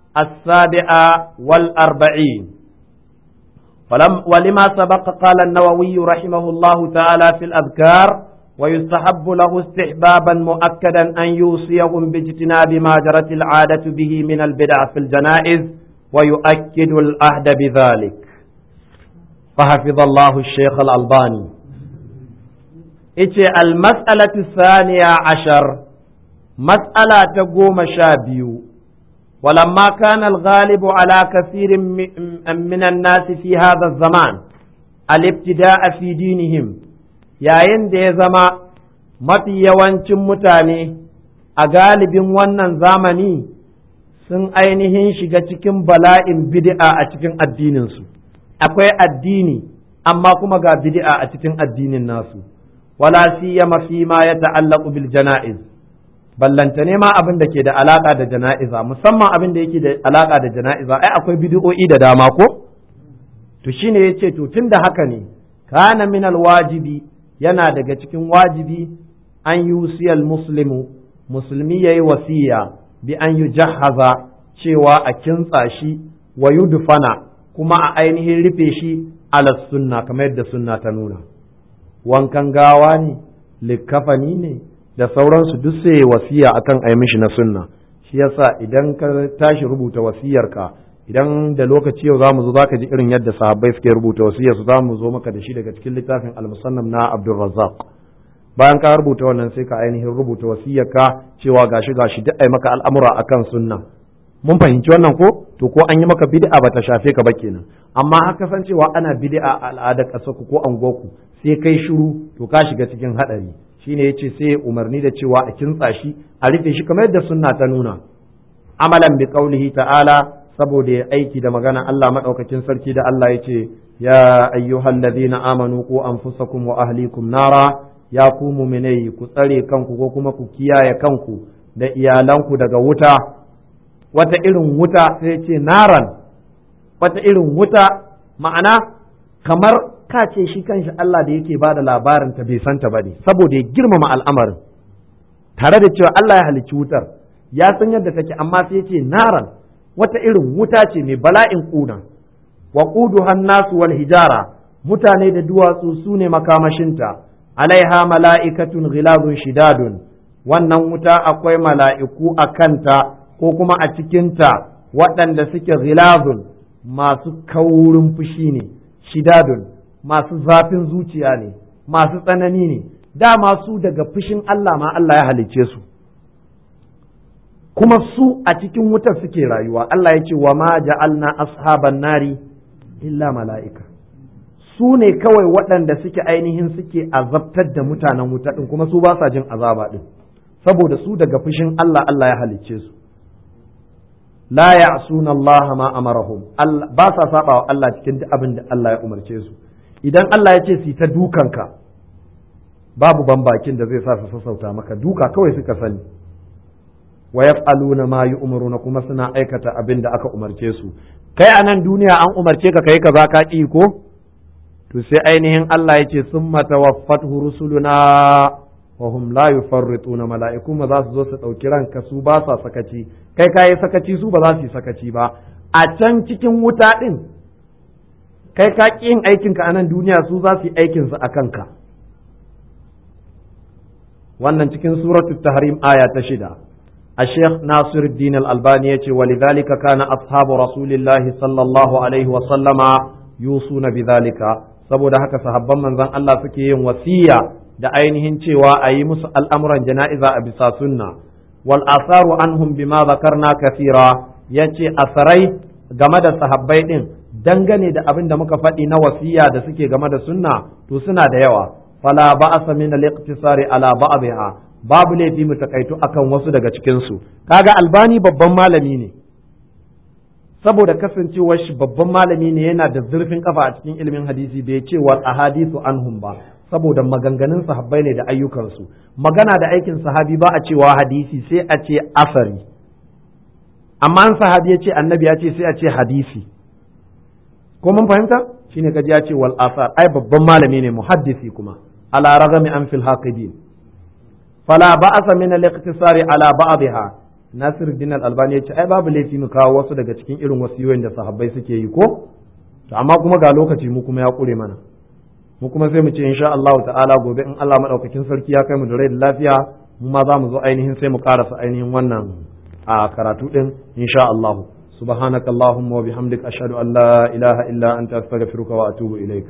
A: السابعة والأربعين فلم ولما سبق قال النووي رحمه الله تعالى في الأذكار ويستحب له استحبابا مؤكدا أن يوصيهم باجتناب ما جرت العادة به من البدع في الجنائز ويؤكد العهد بذلك فحفظ الله الشيخ الألباني إيش المسألة الثانية عشر مسألة تقوم شابيو ولما كان الغالب على كثير من الناس في هذا الزمان الابتداء في دينهم yayin da ya zama mafi yawancin mutane a galibin wannan zamani sun ainihin shiga cikin bala'in bid'a a cikin addininsu akwai addini amma kuma ga bid'a a cikin addinin nasu wala siyama fi ma ya ta'allaqu bil jana'iz ballanta ne ma abin da ke da alaka da jana'iza musamman abin da yake da alaka da jana'iza ai akwai bid'o'i da dama ko to shine yace to tunda haka ne kana min wajibi yana daga cikin wajibi an yusiyal muslimu musulmi yayi wasiya bi an yujahhaza cewa a kintsa shi wa yudfana kuma a ainihin rufe shi ala sunna kamar yadda sunna ta nuna wankan gawa ne likkafani ne da sauransu duk sai wasiya akan ai mishi na sunna shi yasa idan ka tashi rubuta wasiyarka idan da lokaci yau zamu zo zaka ji irin yadda sahabbai suke rubuta wasiyar su zamu zo maka da shi daga cikin littafin al-musannam na Abdul Razzaq bayan ka rubuta wannan sai ka ainihin rubuta wasiyarka cewa gashi gashi duk ai maka al'amura akan sunna mun fahimci wannan ko to ko an yi maka bid'a bata shafe ka ba kenan amma haka san cewa ana bid'a a al'adar ƙasar ku ko angoku sai kai shiru to ka shiga cikin hadari shine yace sai umarni da cewa a kintsa shi a rufe shi kamar yadda sunna ta nuna amalan bi qaulihi ta'ala saboda ya aiki da magana Allah madaukakin sarki da Allah yace ya ayyuhalladhina amanu qu anfusakum wa ahlikum nara ya ku mu'minai ku tsare kanku ko kuma ku kiyaye kanku da iyalanku daga wuta wata irin wuta sai ce naran wata irin wuta ma'ana kamar ka ce shi kanshi Allah da yake ba da labarin ta bai santa ba ne saboda ya girmama al'amarin tare da cewa Allah ya halicci wutar ya san yadda take amma sai ce naran wata irin wuta ce mai bala'in kuna wa quduhan nasu wal hijara mutane da duwatsu su ne makamashinta alaiha mala'ikatun ghilazun shidadun wannan wuta akwai mala'iku a kanta ko kuma a cikinta waɗanda suke ghilazun masu kaurin fushi ne shidadun masu zafin zuciya ne masu tsanani ne dama su daga fushin Allah ma Allah ya halicce su kuma su a cikin wutar suke rayuwa Allah ya ce wa ma ja'alna ashaban nari illa mala'ika su ne kawai waɗanda suke ainihin suke azabtar da mutanen wuta ɗin kuma su ba sa jin azaba ɗin saboda su daga fushin Allah Allah ya halicce su la ya'suna Allah ma amarahum ba sa saba wa Allah cikin duk abin da Allah ya umarce su idan Allah ya ce su ta dukanka babu bambakin da zai sa su sassauta maka duka kawai suka sani wa yaf'aluna ma yu'maruna kuma suna aikata abin da aka umarce su kai a nan duniya an umarce ka kai kaza ka ki ko to sai ainihin Allah ya ce summa tawaffatuhu rusuluna wa hum la yufarrituna mala'iku ma za su zo su dauki ranka su ba sa sakaci kai kai sakaci su ba za su yi sakaci ba a can cikin wuta din kai ka ƙi yin aikinka a nan duniya su za su yi aikinsu a kanka wannan cikin suratu tahrim aya ta shida a sheikh nasir din al-albani yace walidhalika kana ashabu rasulillahi sallallahu alaihi wa sallama yusuna bidhalika saboda haka sahabban manzon Allah suke yin wasiya da ainihin cewa a yi musu al'amuran jana'iza a bisa sunna wal asaru anhum bima zakarna kathira yace asarai game da sahabbai din dangane da abin da muka faɗi na wasiya da suke game da sunna to suna da yawa fala ba'asa min al-iqtisari ala ba'dha babu laifi mu takaitu akan wasu daga cikin su kaga albani babban malami ne saboda kasancewar shi babban malami ne yana da zurfin kafa a cikin ilimin hadisi bai ce wal ahadithu anhum ba saboda maganganun sahabbai ne da ayyukansu magana da aikin sahabi ba a cewa hadisi sai a ce asari amma an sahabi ya ce annabi ya ce sai a ce hadisi ko mun fahimta shine kaji ya ce wal asar ai babban malami ne muhaddisi kuma ala ragami an fil haqidin fala ba'asa min al iqtisari ala ba'dha Nasir Din Al-Albani ya ce ai babu laifi mu kawo wasu daga cikin irin wasiyoyin da sahabbai suke yi ko to amma kuma ga lokaci mu kuma ya kure mana mu kuma sai mu ce insha Allah ta'ala gobe in Allah madaukakin sarki ya kai mu da rai da lafiya mu ma za mu zo ainihin sai mu karasa ainihin wannan a karatu din insha Allah سبحانك اللهم وبحمدك أشهد أن لا إله إلا أنت أستغفرك وأتوب إليك